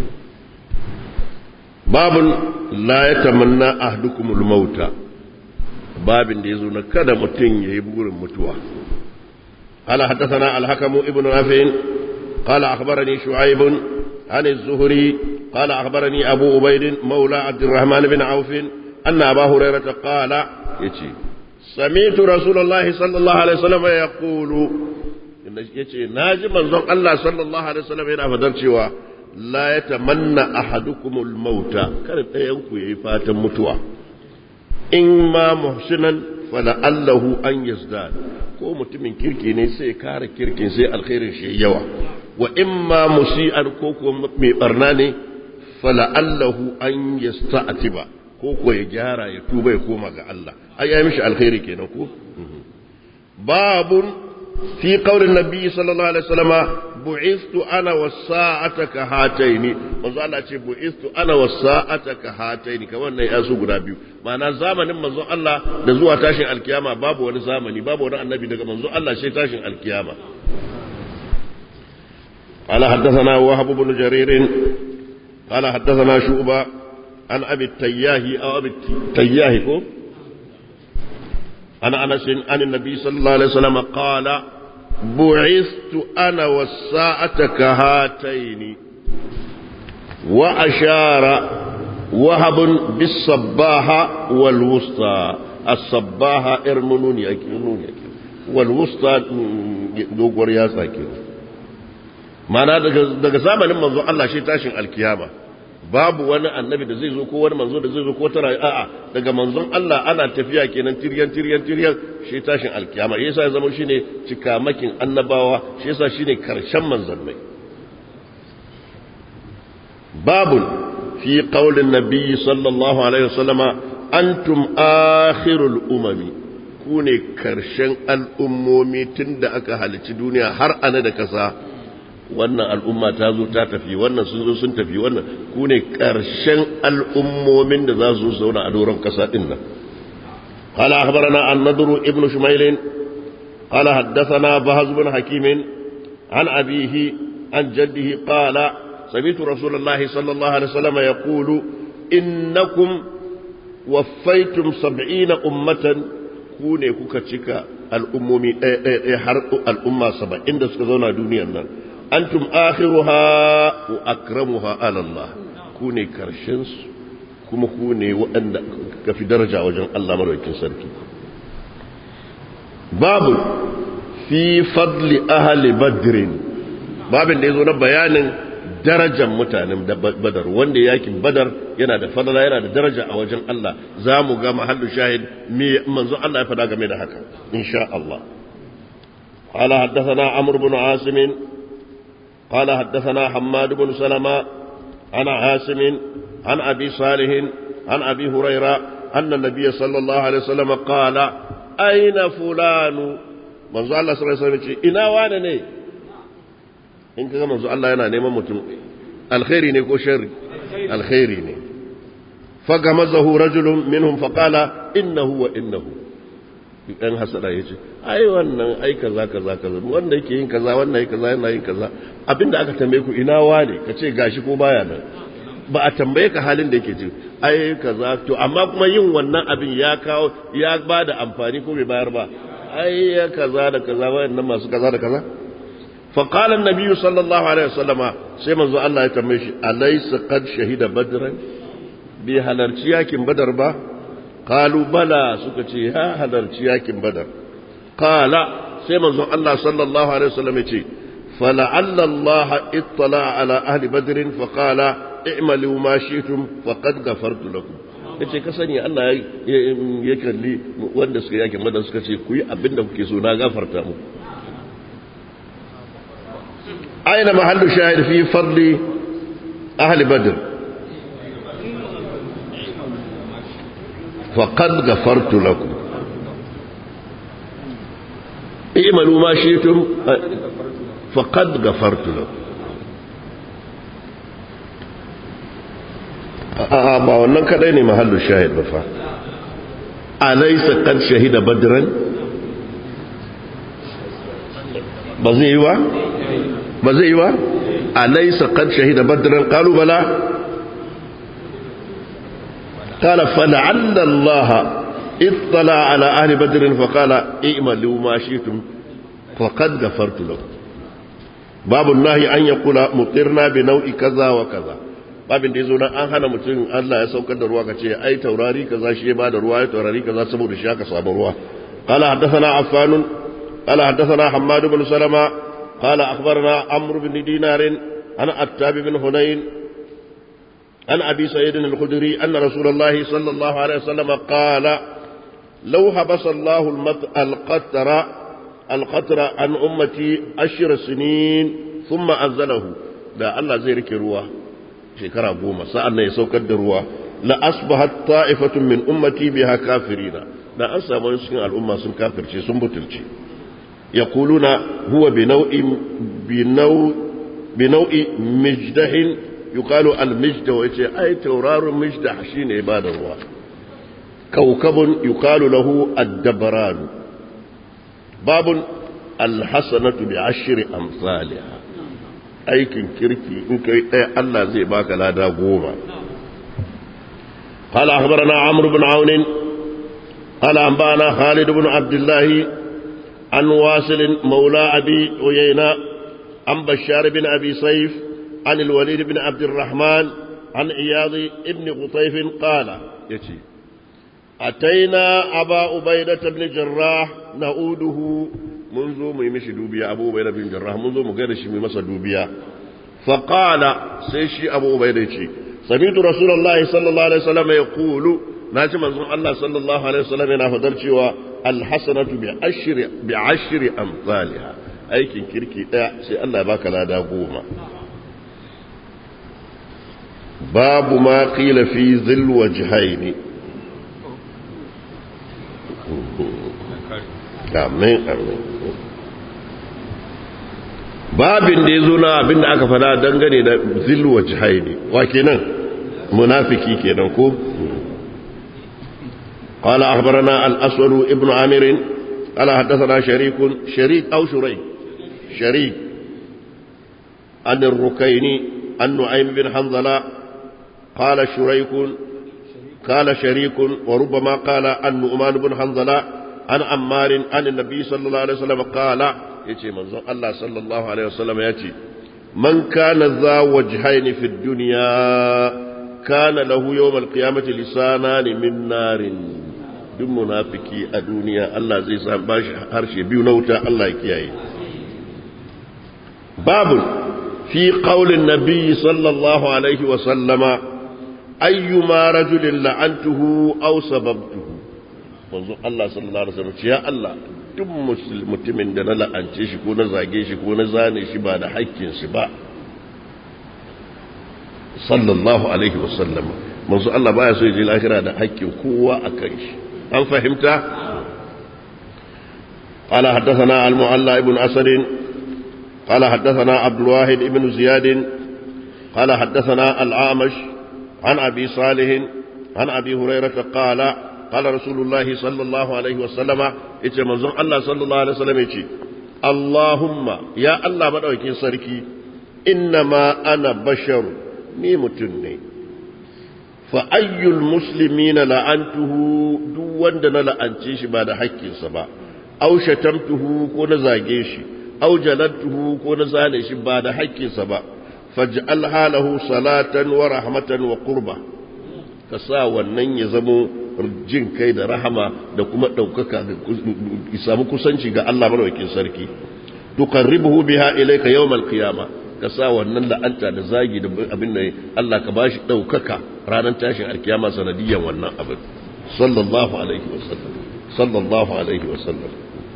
babun la ya tamanna ahdukumul mauta babin da yazo na kada mutum yayi burin mutuwa qala hadathana al-hakamu ibnu nafin qala akhbarani shu'aib عن الزهري قال أخبرني أبو عبيد مولى عبد الرحمن بن عوف أن أبا هريرة قال يتي سمعت رسول الله صلى الله عليه وسلم يقول يتي ناجي منظر الله صلى الله عليه وسلم هنا فدر la ya tamanna ahadukumul mauta kada ɗayanku ya yi fatan mutuwa in ma muhsinan fala allahu an yazdad ko mutumin kirki ne sai kara kirkin sai alkhairin shi yawa wa in ma musi'an ko ko mai barna ne fala allahu an yasta'tiba ko ko ya gyara ya tuba ya koma ga Allah ai ya mishi alkhairi kenan ko babun fi qaulin nabi sallallahu alaihi wasallama bu'istu ana wasa'ata ka hataini manzo Allah ce bu'istu ana wasa'ata ka hataini ka wannan ya su guda biyu ma'ana zamanin manzo Allah da zuwa tashin alkiyama babu wani zamani babu wani annabi daga manzo Allah sai tashin alkiyama قال حدثنا وهب بن جرير قال حدثنا شعبة عن أبي التياه أو أبي التياه كو عن أنس عن النبي صلى الله عليه وسلم قال بعثت أنا والساعة كهاتين وأشار وهب بالصباحة والوسطى الصباحة ارمنوني أكينوني والوسطى دوغور يا ساكن معنى daga zamanin manzo Allah shi tashin alkiyama babu wani annabi da zai zo ko wani manzo da zai zo ko tara a'a daga manzon Allah ana tafiya kenan tiryan tiryan tiryan shi tashin alkiyama yasa ya zama shine cikamakin annabawa shi yasa shine karshen manzannai babun fi qaulin nabiyyi sallallahu alaihi wasallama antum akhirul umami ku ne karshen al'ummomi tunda aka halici duniya har ana da kasa wannan al'umma ta zo ta tafi wannan sun zo sun tafi wannan ku ne ƙarshen al'ummomin da za su zauna a doron ƙasa ɗin nan قال أخبرنا النضر ابن شميل قال حدثنا بهز بن حكيم عن أبيه عن جده قال سمعت رسول الله صلى الله عليه وسلم يقول إنكم وفيتم سبعين أمة كوني كوكتشك الأمومي الأمة سبعين دسكزونا دنيا antum akhiruha wa akramuha ala Allah ku ne karshen su kuma ku ne waɗanda ka fi daraja wajen Allah madaukakin sarki babu fi fadli ahli badrin babin da yazo na bayanin darajar mutanen badar wanda yakin badar yana da fadala yana da daraja a wajen Allah za mu ga mahallu shahid me manzo Allah ya fada game da haka insha Allah قال حدثنا عمرو بن عاصم قال حدثنا حماد بن سلمة عن عاصم عن أبي صالح عن أبي هريرة أن النبي صلى الله عليه وسلم قال أين فلان منذ الله صلى الله عليه وسلم إنا وانا ني إن كان منذ الله ينا نيما متم الخير ني كو شر الخير ني فغمزه رجل منهم فقال إنه وإنه ɗan hasada ya ce ai wannan ai kaza kaza kaza wanda yake yin kaza wannan yake kaza yana yin kaza abinda aka tambaye ku ina wane ka ce gashi ko baya nan ba a tambaye ka halin da yake ci ai kaza to amma kuma yin wannan abin ya kawo ya ba da amfani ko bai bayar ba ai ya kaza da kaza wayannan masu kaza da kaza fa qala an-nabiy sallallahu alaihi wasallama sai manzo Allah ya tambaye shi alaysa qad shahida badran bi halarci yakin badar ba قالوا بلى سكتي ها هدرتي ياكن بدر قال سيما الله صلى الله عليه وسلم يتي فلعل الله اطلع على أهل بدر فقال اعملوا ما شئتم فقد غفرت لكم yace ka sani Allah ya kalli wanda suka yake madan suka ce ku yi abin da kuke so na gafarta mu aina mahallu shahid fi fadli ahli badr فقد غفرت لكم اعملوا ما شئتم فقد غفرت لكم a'a ba wannan kadai ne mahallu shahid ba fa alaysa qad shahida badran ba zai yi ba ba zai yi ba alaysa qad shahida badran qalu bala قال فلعل الله اطلع على أهل بدر فقال اعملوا ما شئتم فقد غفرت لكم باب النهي أن يقول مطرنا بنوع كذا وكذا babin da ya zo nan an hana mutum Allah ya saukar da ruwa ka ce ai taurari kaza shi ya bada ruwa ya taurari kaza saboda shi aka samu ruwa qala haddathana affan qala haddathana hammad ibn salama qala akhbarana amr ibn dinar ana attab ibn hunayn عن أبي سعيد الخدري أن رسول الله صلى الله عليه وسلم قال لو حبس الله القطر القطر عن أمتي عشر سنين ثم أنزله da Allah zai rike ruwa shekara goma sa'an nan ya saukar da ruwa la asbahat ta'ifatun min ummati biha kafirina da an samu cikin al'umma sun kafirce sun butulce yaquluna huwa bi nau'i bi nau'i mijdahin yuqalu al-mijda wa yace ai tauraron mijda shine ibada ruwa kaukabun yuqalu lahu ad-dabran babun al-hasanatu bi ashri amsalha aikin kirki in kai ɗaya Allah zai baka lada goma قال أخبرنا عمرو بن عون قال أنبانا خالد بن عبد الله عن واصل مولى أبي عيينة عن بشار بن أبي سيف عن الوليد بن عبد الرحمن عن عياض بن قطيف قال يتي أتينا أبا عبيدة بن جراح نعوده منذ ميمش دوبيا أبو عبيدة بن جراح منذ مقرش ميمس دوبيا فقال سيشي أبو عبيدة سمعت رسول الله صلى الله عليه وسلم يقول ناجي منظوم الله صلى الله عليه وسلم yana fadar cewa alhasanatu bi ashri bi ashri amsalha aikin kirki daya sai Allah ya baka lada goma babu ma qila fi dhil wajhaini amin amin babin da yazo na abin da aka fada dangane da dhil wajhaini wa kenan munafiki kenan ko قال أخبرنا الأسود ابن عامر قال حدثنا شريك شريك أو شريك شريك عن الركين عن نعيم بن حنظلة قال شريك قال شريك وربما قال عن نؤمان بن حنظلة عن عمار عن النبي صلى الله عليه وسلم قال يتي منظر الله صلى الله عليه وسلم يتي من كان ذا وجهين في الدنيا كان له يوم القيامة لسانان من نار duk munafiki a duniya Allah zai sa bashi harshe biyu na wuta Allah ya kiyaye babu fi qaulin nabi sallallahu alaihi wa sallama ayyuma rajulin la'antuhu aw sababtuhu manzo Allah sallallahu alaihi wasallam ya Allah duk mutumin da na la'ance shi ko na zage shi ko na zane shi ba da haƙƙin shi ba sallallahu alaihi wasallam manzo Allah baya so ya je lahira da haƙƙin kowa a kan shi an fahimta قال حدثنا المعلى ابن أسد قال حدثنا عبد الواحد ابن زياد قال حدثنا العامش عن أبي صالح عن أبي هريرة قال قال رسول الله صلى الله عليه وسلم إتي منظر الله صلى الله عليه وسلم إتي اللهم يا الله مدعوكي سركي إنما أنا بشر ni mutum ne fa ayyul muslimina la'antuhu duk wanda na la'ance shi ba da haƙƙinsa ba aw shatamtuhu ko na zage shi aw jalantuhu ko na zane shi ba da haƙƙinsa ba faj'al halahu salatan wa rahmatan wa qurba ka sa wannan ya zamo jin kai da rahama da kuma ɗaukaka ya samu kusanci ga Allah madaukakin sarki tuqarribuhu biha ilayka yawmal qiyamah ka sa wannan la'anta da zagi da abin da Allah ka bashi ɗaukaka ranar tashin alkiyama sanadiyan wannan abin sallallahu alaihi wasallam sallallahu alaihi wasallam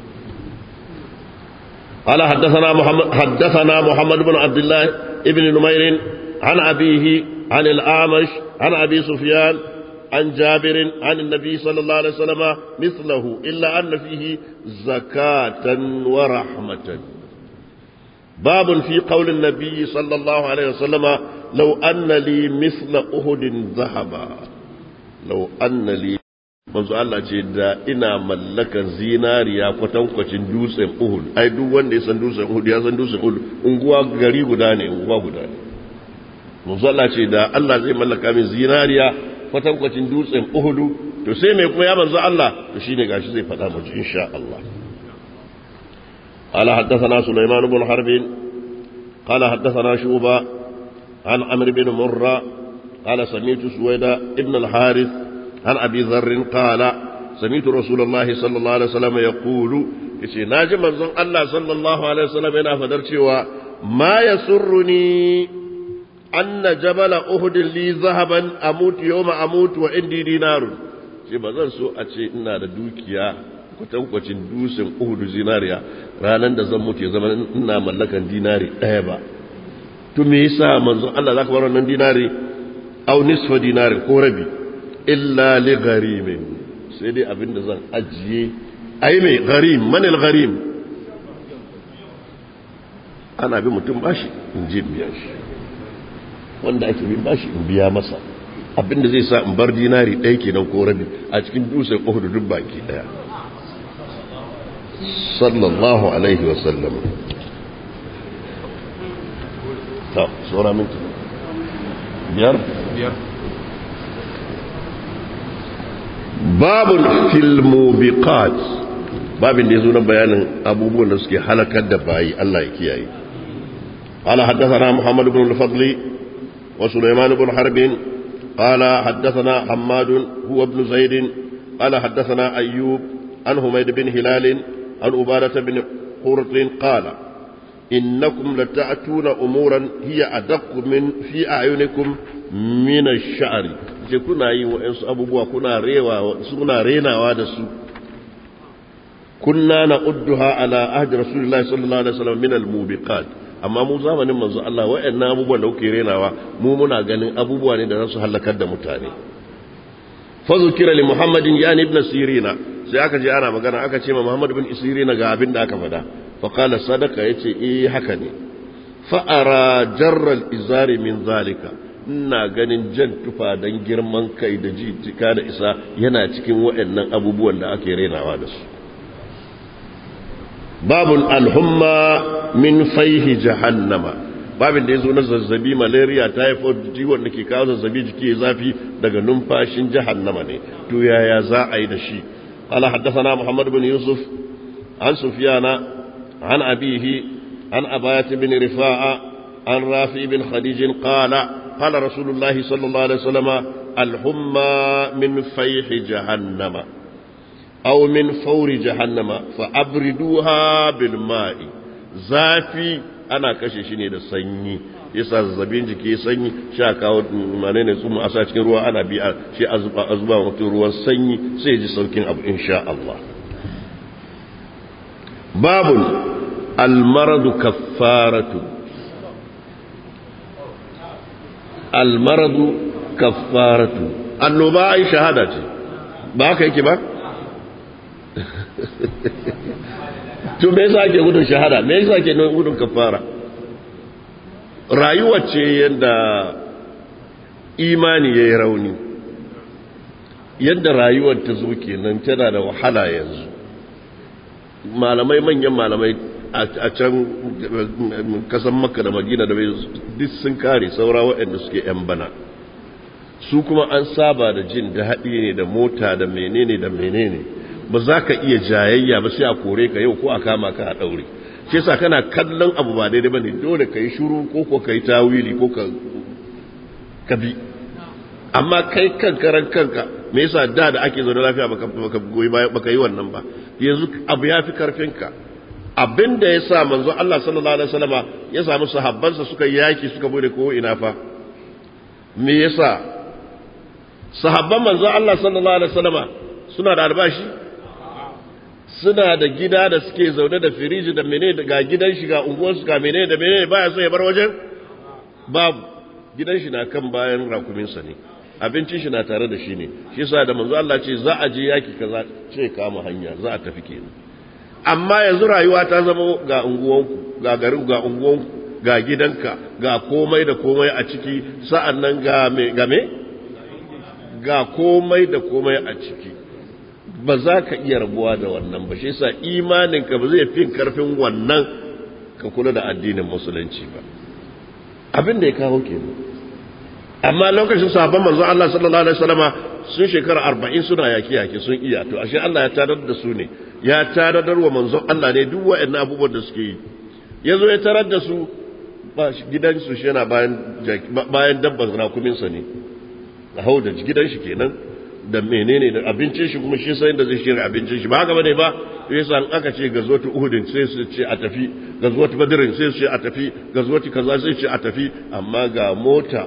قال حدثنا محمد حدثنا محمد بن عبد الله ابن نمير عن أبيه عن الأعمش عن أبي سفيان عن جابر عن النبي صلى الله عليه وسلم مثله إلا أن فيه زكاة ورحمة باب في قول النبي صلى الله عليه وسلم لو أن لي مثل أهد ذهبا لو أن لي manzo Allah ce da ina mallakan zinariya kwatankwacin dutsen Uhud ai duk wanda ya san dutsen Uhud ya san dutsen Uhud unguwa gari guda ne unguwa guda ne manzo Allah ce da Allah zai mallaka min zinariya kwatankwacin dutsen Uhud to sai me kuma ya manzo Allah to shine gashi zai faɗa mu insha Allah قال حدثنا سليمان بن حرب قال حدثنا شوبة عن عمرو بن مرة قال سمعت سويدة ابن الحارث عن أبي ذر قال سمعت رسول الله صلى الله عليه وسلم يقول يسي ناجم منزون الله صلى الله عليه وسلم هنا فدرتي ما يسرني أن جبل أهد لي ذهبا أموت يوم أموت وعندي دينار ce ba zan so a ce ina da dukiya kwatankwacin dusin uhudu zinariya ranar da zan mutu ya zama ina mallakan dinari ɗaya ba to me yasa manzon Allah zaka bar wannan dinari au nisfa dinari ko rabi illa li gharimin sai dai abinda zan ajiye ai mai gharim manil gharim ana bi mutum bashi in je biya shi wanda ake bin bashi in biya masa abinda zai sa in bar dinari ɗaya kenan ko rabi a cikin dusin uhudu duk baki ɗaya sallallahu alaihi wasallam ta saura minti biyar biyar babun filmubiqat babin da ya zo na bayanin abubuwan da suke halakar da bayi Allah ya kiyaye قال حدثنا محمد بن الفضل وسليمان بن حرب قال حدثنا حماد هو ابن زيد قال حدثنا أيوب عن حميد بن هلال عن عبادة بن قرط قال إنكم لتأتون أمورا هي أدق من في أعينكم من الشعر ce kuna yi wa'yansu abubuwa kuna rewa suna renawa da su kunna na udduha ala ahdi rasulullahi sallallahu alaihi wasallam min al-mubiqat amma mu zamanin manzo Allah wa'annan abubuwan da kuke renawa mu muna ganin abubuwa ne da za su halakar da mutane fa zukira li muhammadin yani ibn sirina sai aka je ana magana aka ce ma muhammad ibn sirina ga abin da aka faɗa fa qala sadaka yace eh haka ne fa ara jarra al-izari min zalika ina ganin jan tufa don girman kai da jijika da isa yana cikin waɗannan abubuwan da ake renawa da su babun alhumma min faihi jahannama babin da ya zo na zazzabi malaria typhoid jiwon da ke kawo zazzabi jiki zafi daga numfashin jahannama ne to yaya za a yi da shi ala haddathana muhammad bin yusuf an sufyana an abihi an abayat bin rifa'a an rafi bin khadij qala قال رسول الله صلى الله عليه وسلم الحمى من فيح جهنم aw min fawri jahannama fa abriduha bil ma'i zafi ana kashe shi ne da sanyi yasa zazzabin jiki sanyi sha kawo manene su mu asa cikin ruwa ana bi shi azuba azuba mutum ruwan sanyi sai ji saukin abu insha Allah babun almaradu kaffaratu almaradu kaffaratu annoba ai shahada ce ba haka yake ba to me yasa ake gudun shahada me yasa ake gudun kaffara rayuwa ce yadda imani ya yi rauni yadda rayuwar ta zo kenan tana da wahala yanzu malamai manyan malamai a can kasan makka da magina da bai duk sun kare saura waɗanda suke 'yan bana su kuma an saba da jin daɗi ne da mota da menene da menene ba za ka iya jayayya ba sai a kore ka yau ko a kama ka a ɗaure shi yasa kana kallon abu ba daidai bane dole kai shiru ko ko kai tawili ko ka kabi amma kai kan karan kanka me yasa da da ake zaune lafiya baka baka goyi baya baka yi wannan ba yanzu abu yafi karfinka abinda yasa manzo Allah sallallahu alaihi wasallama ya samu sahabbansa suka yaki suka bude ko ina fa me yasa sahabban manzo Allah sallallahu alaihi wasallama suna da albashi suna da gida da suke zaune da firiji da mene ga gidan shi ga unguwarsu ga mene da mene baya so ya bar wajen babu gidan shi na kan bayan rakuminsa ne abincin shi na tare da shi ne shi yasa da manzo Allah ce za a je yaki kaza ce kama hanya za a tafi kenan amma yanzu rayuwa ta zama ga unguwanku ga garin ga unguwanku ga gidanka ga komai da komai a ciki sa'annan ga me ga me ga komai da komai a ciki ba za ka iya rabuwa da wannan ba shi yasa imaninka ba zai fi karfin wannan ka kula da addinin musulunci ba abin da ya kawo kenan amma lokacin sahabban manzo Allah sallallahu alaihi wasallama sun shekara 40 suna yaki yaki sun iya to ashe Allah ya tarar da su ne ya tarar wa manzo Allah ne duk waɗannan abubuwan da suke yi yazo ya tarar da su ba gidan su shi yana bayan bayan dabban rakuminsa ne a hau da gidan shi kenan da menene da abincin shi kuma shi sai da zai shirya abincin shi ba haka bane ba yasa an aka ce gazwatu uhudin sai su ce a tafi gazwatu badrin sai su ce a tafi gazwatu kaza sai su ce a tafi amma ga mota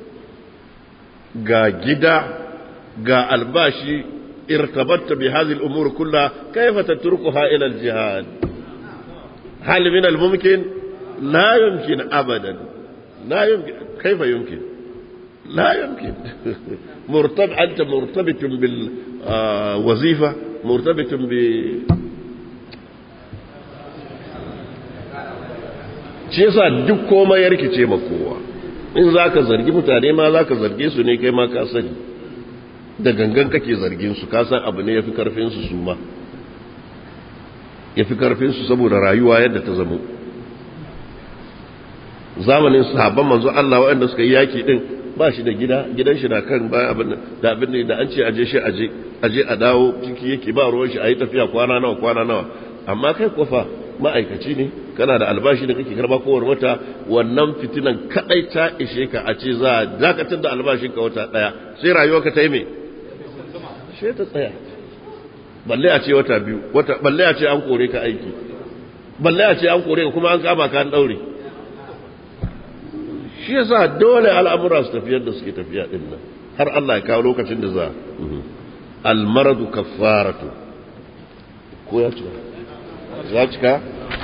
ga gida ga albashi irtabatta bi hadhihi al-umur kullaha kayfa tatrukuha ila al-jihad hal min al-mumkin la yumkin abadan la yumkin kayfa yumkin لا يمكن مرتبط أنت مرتبط بالوظيفة مرتبط ب shi yasa duk komai ya rikice ma kowa in za ka zargi mutane ma za ka zarge su ne kai ma ka sani da gangan kake zargin su ka san abu ne ya fi karfinsu su ma ya fi karfinsu saboda rayuwa yadda ta zamo zamanin sahabban manzo Allah waɗanda suka yi yaki din ba shi da gida gidan shi na kan bayan abin da abin da an ce aje shi aje aje a dawo ciki yake ba ruwan shi a yi tafiya kwana nawa kwana nawa amma kai kofa ma'aikaci ne kana da albashi da kake karba kowane wata wannan fitinan kadai ta ishe ka a ce za a dakatar da albashin ka wata daya sai rayuwarka ta yi me sai ta tsaya balle a ce wata biyu wata balle a ce an kore ka aiki balle a ce an kore ka kuma an kama ka an daure shi yasa dole al'amura su tafi yadda suke tafiya din nan har Allah ya kawo lokacin da za almaradu kaffaratu ko ya cika ya cika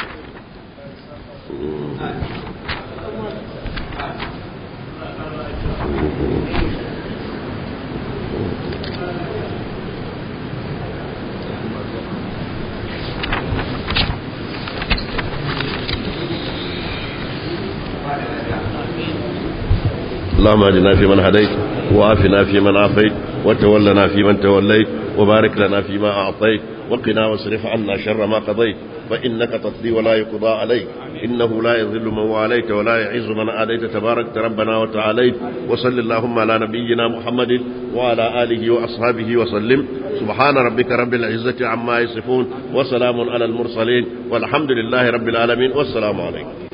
اللهم اهدنا فيمن هديت وعافنا فيمن عافيت وتولنا فيمن توليت وبارك لنا فيما أعطيت وقنا واصرف عنا شر ما قضيت فإنك تقضي ولا يقضى عليك إنه لا يذل من واليت ولا يعز من آليت تبارك ربنا وتعاليت وصل اللهم على نبينا محمد وعلى آله وأصحابه وسلم سبحان ربك رب العزة عما يصفون وسلام على المرسلين والحمد لله رب العالمين والسلام عليكم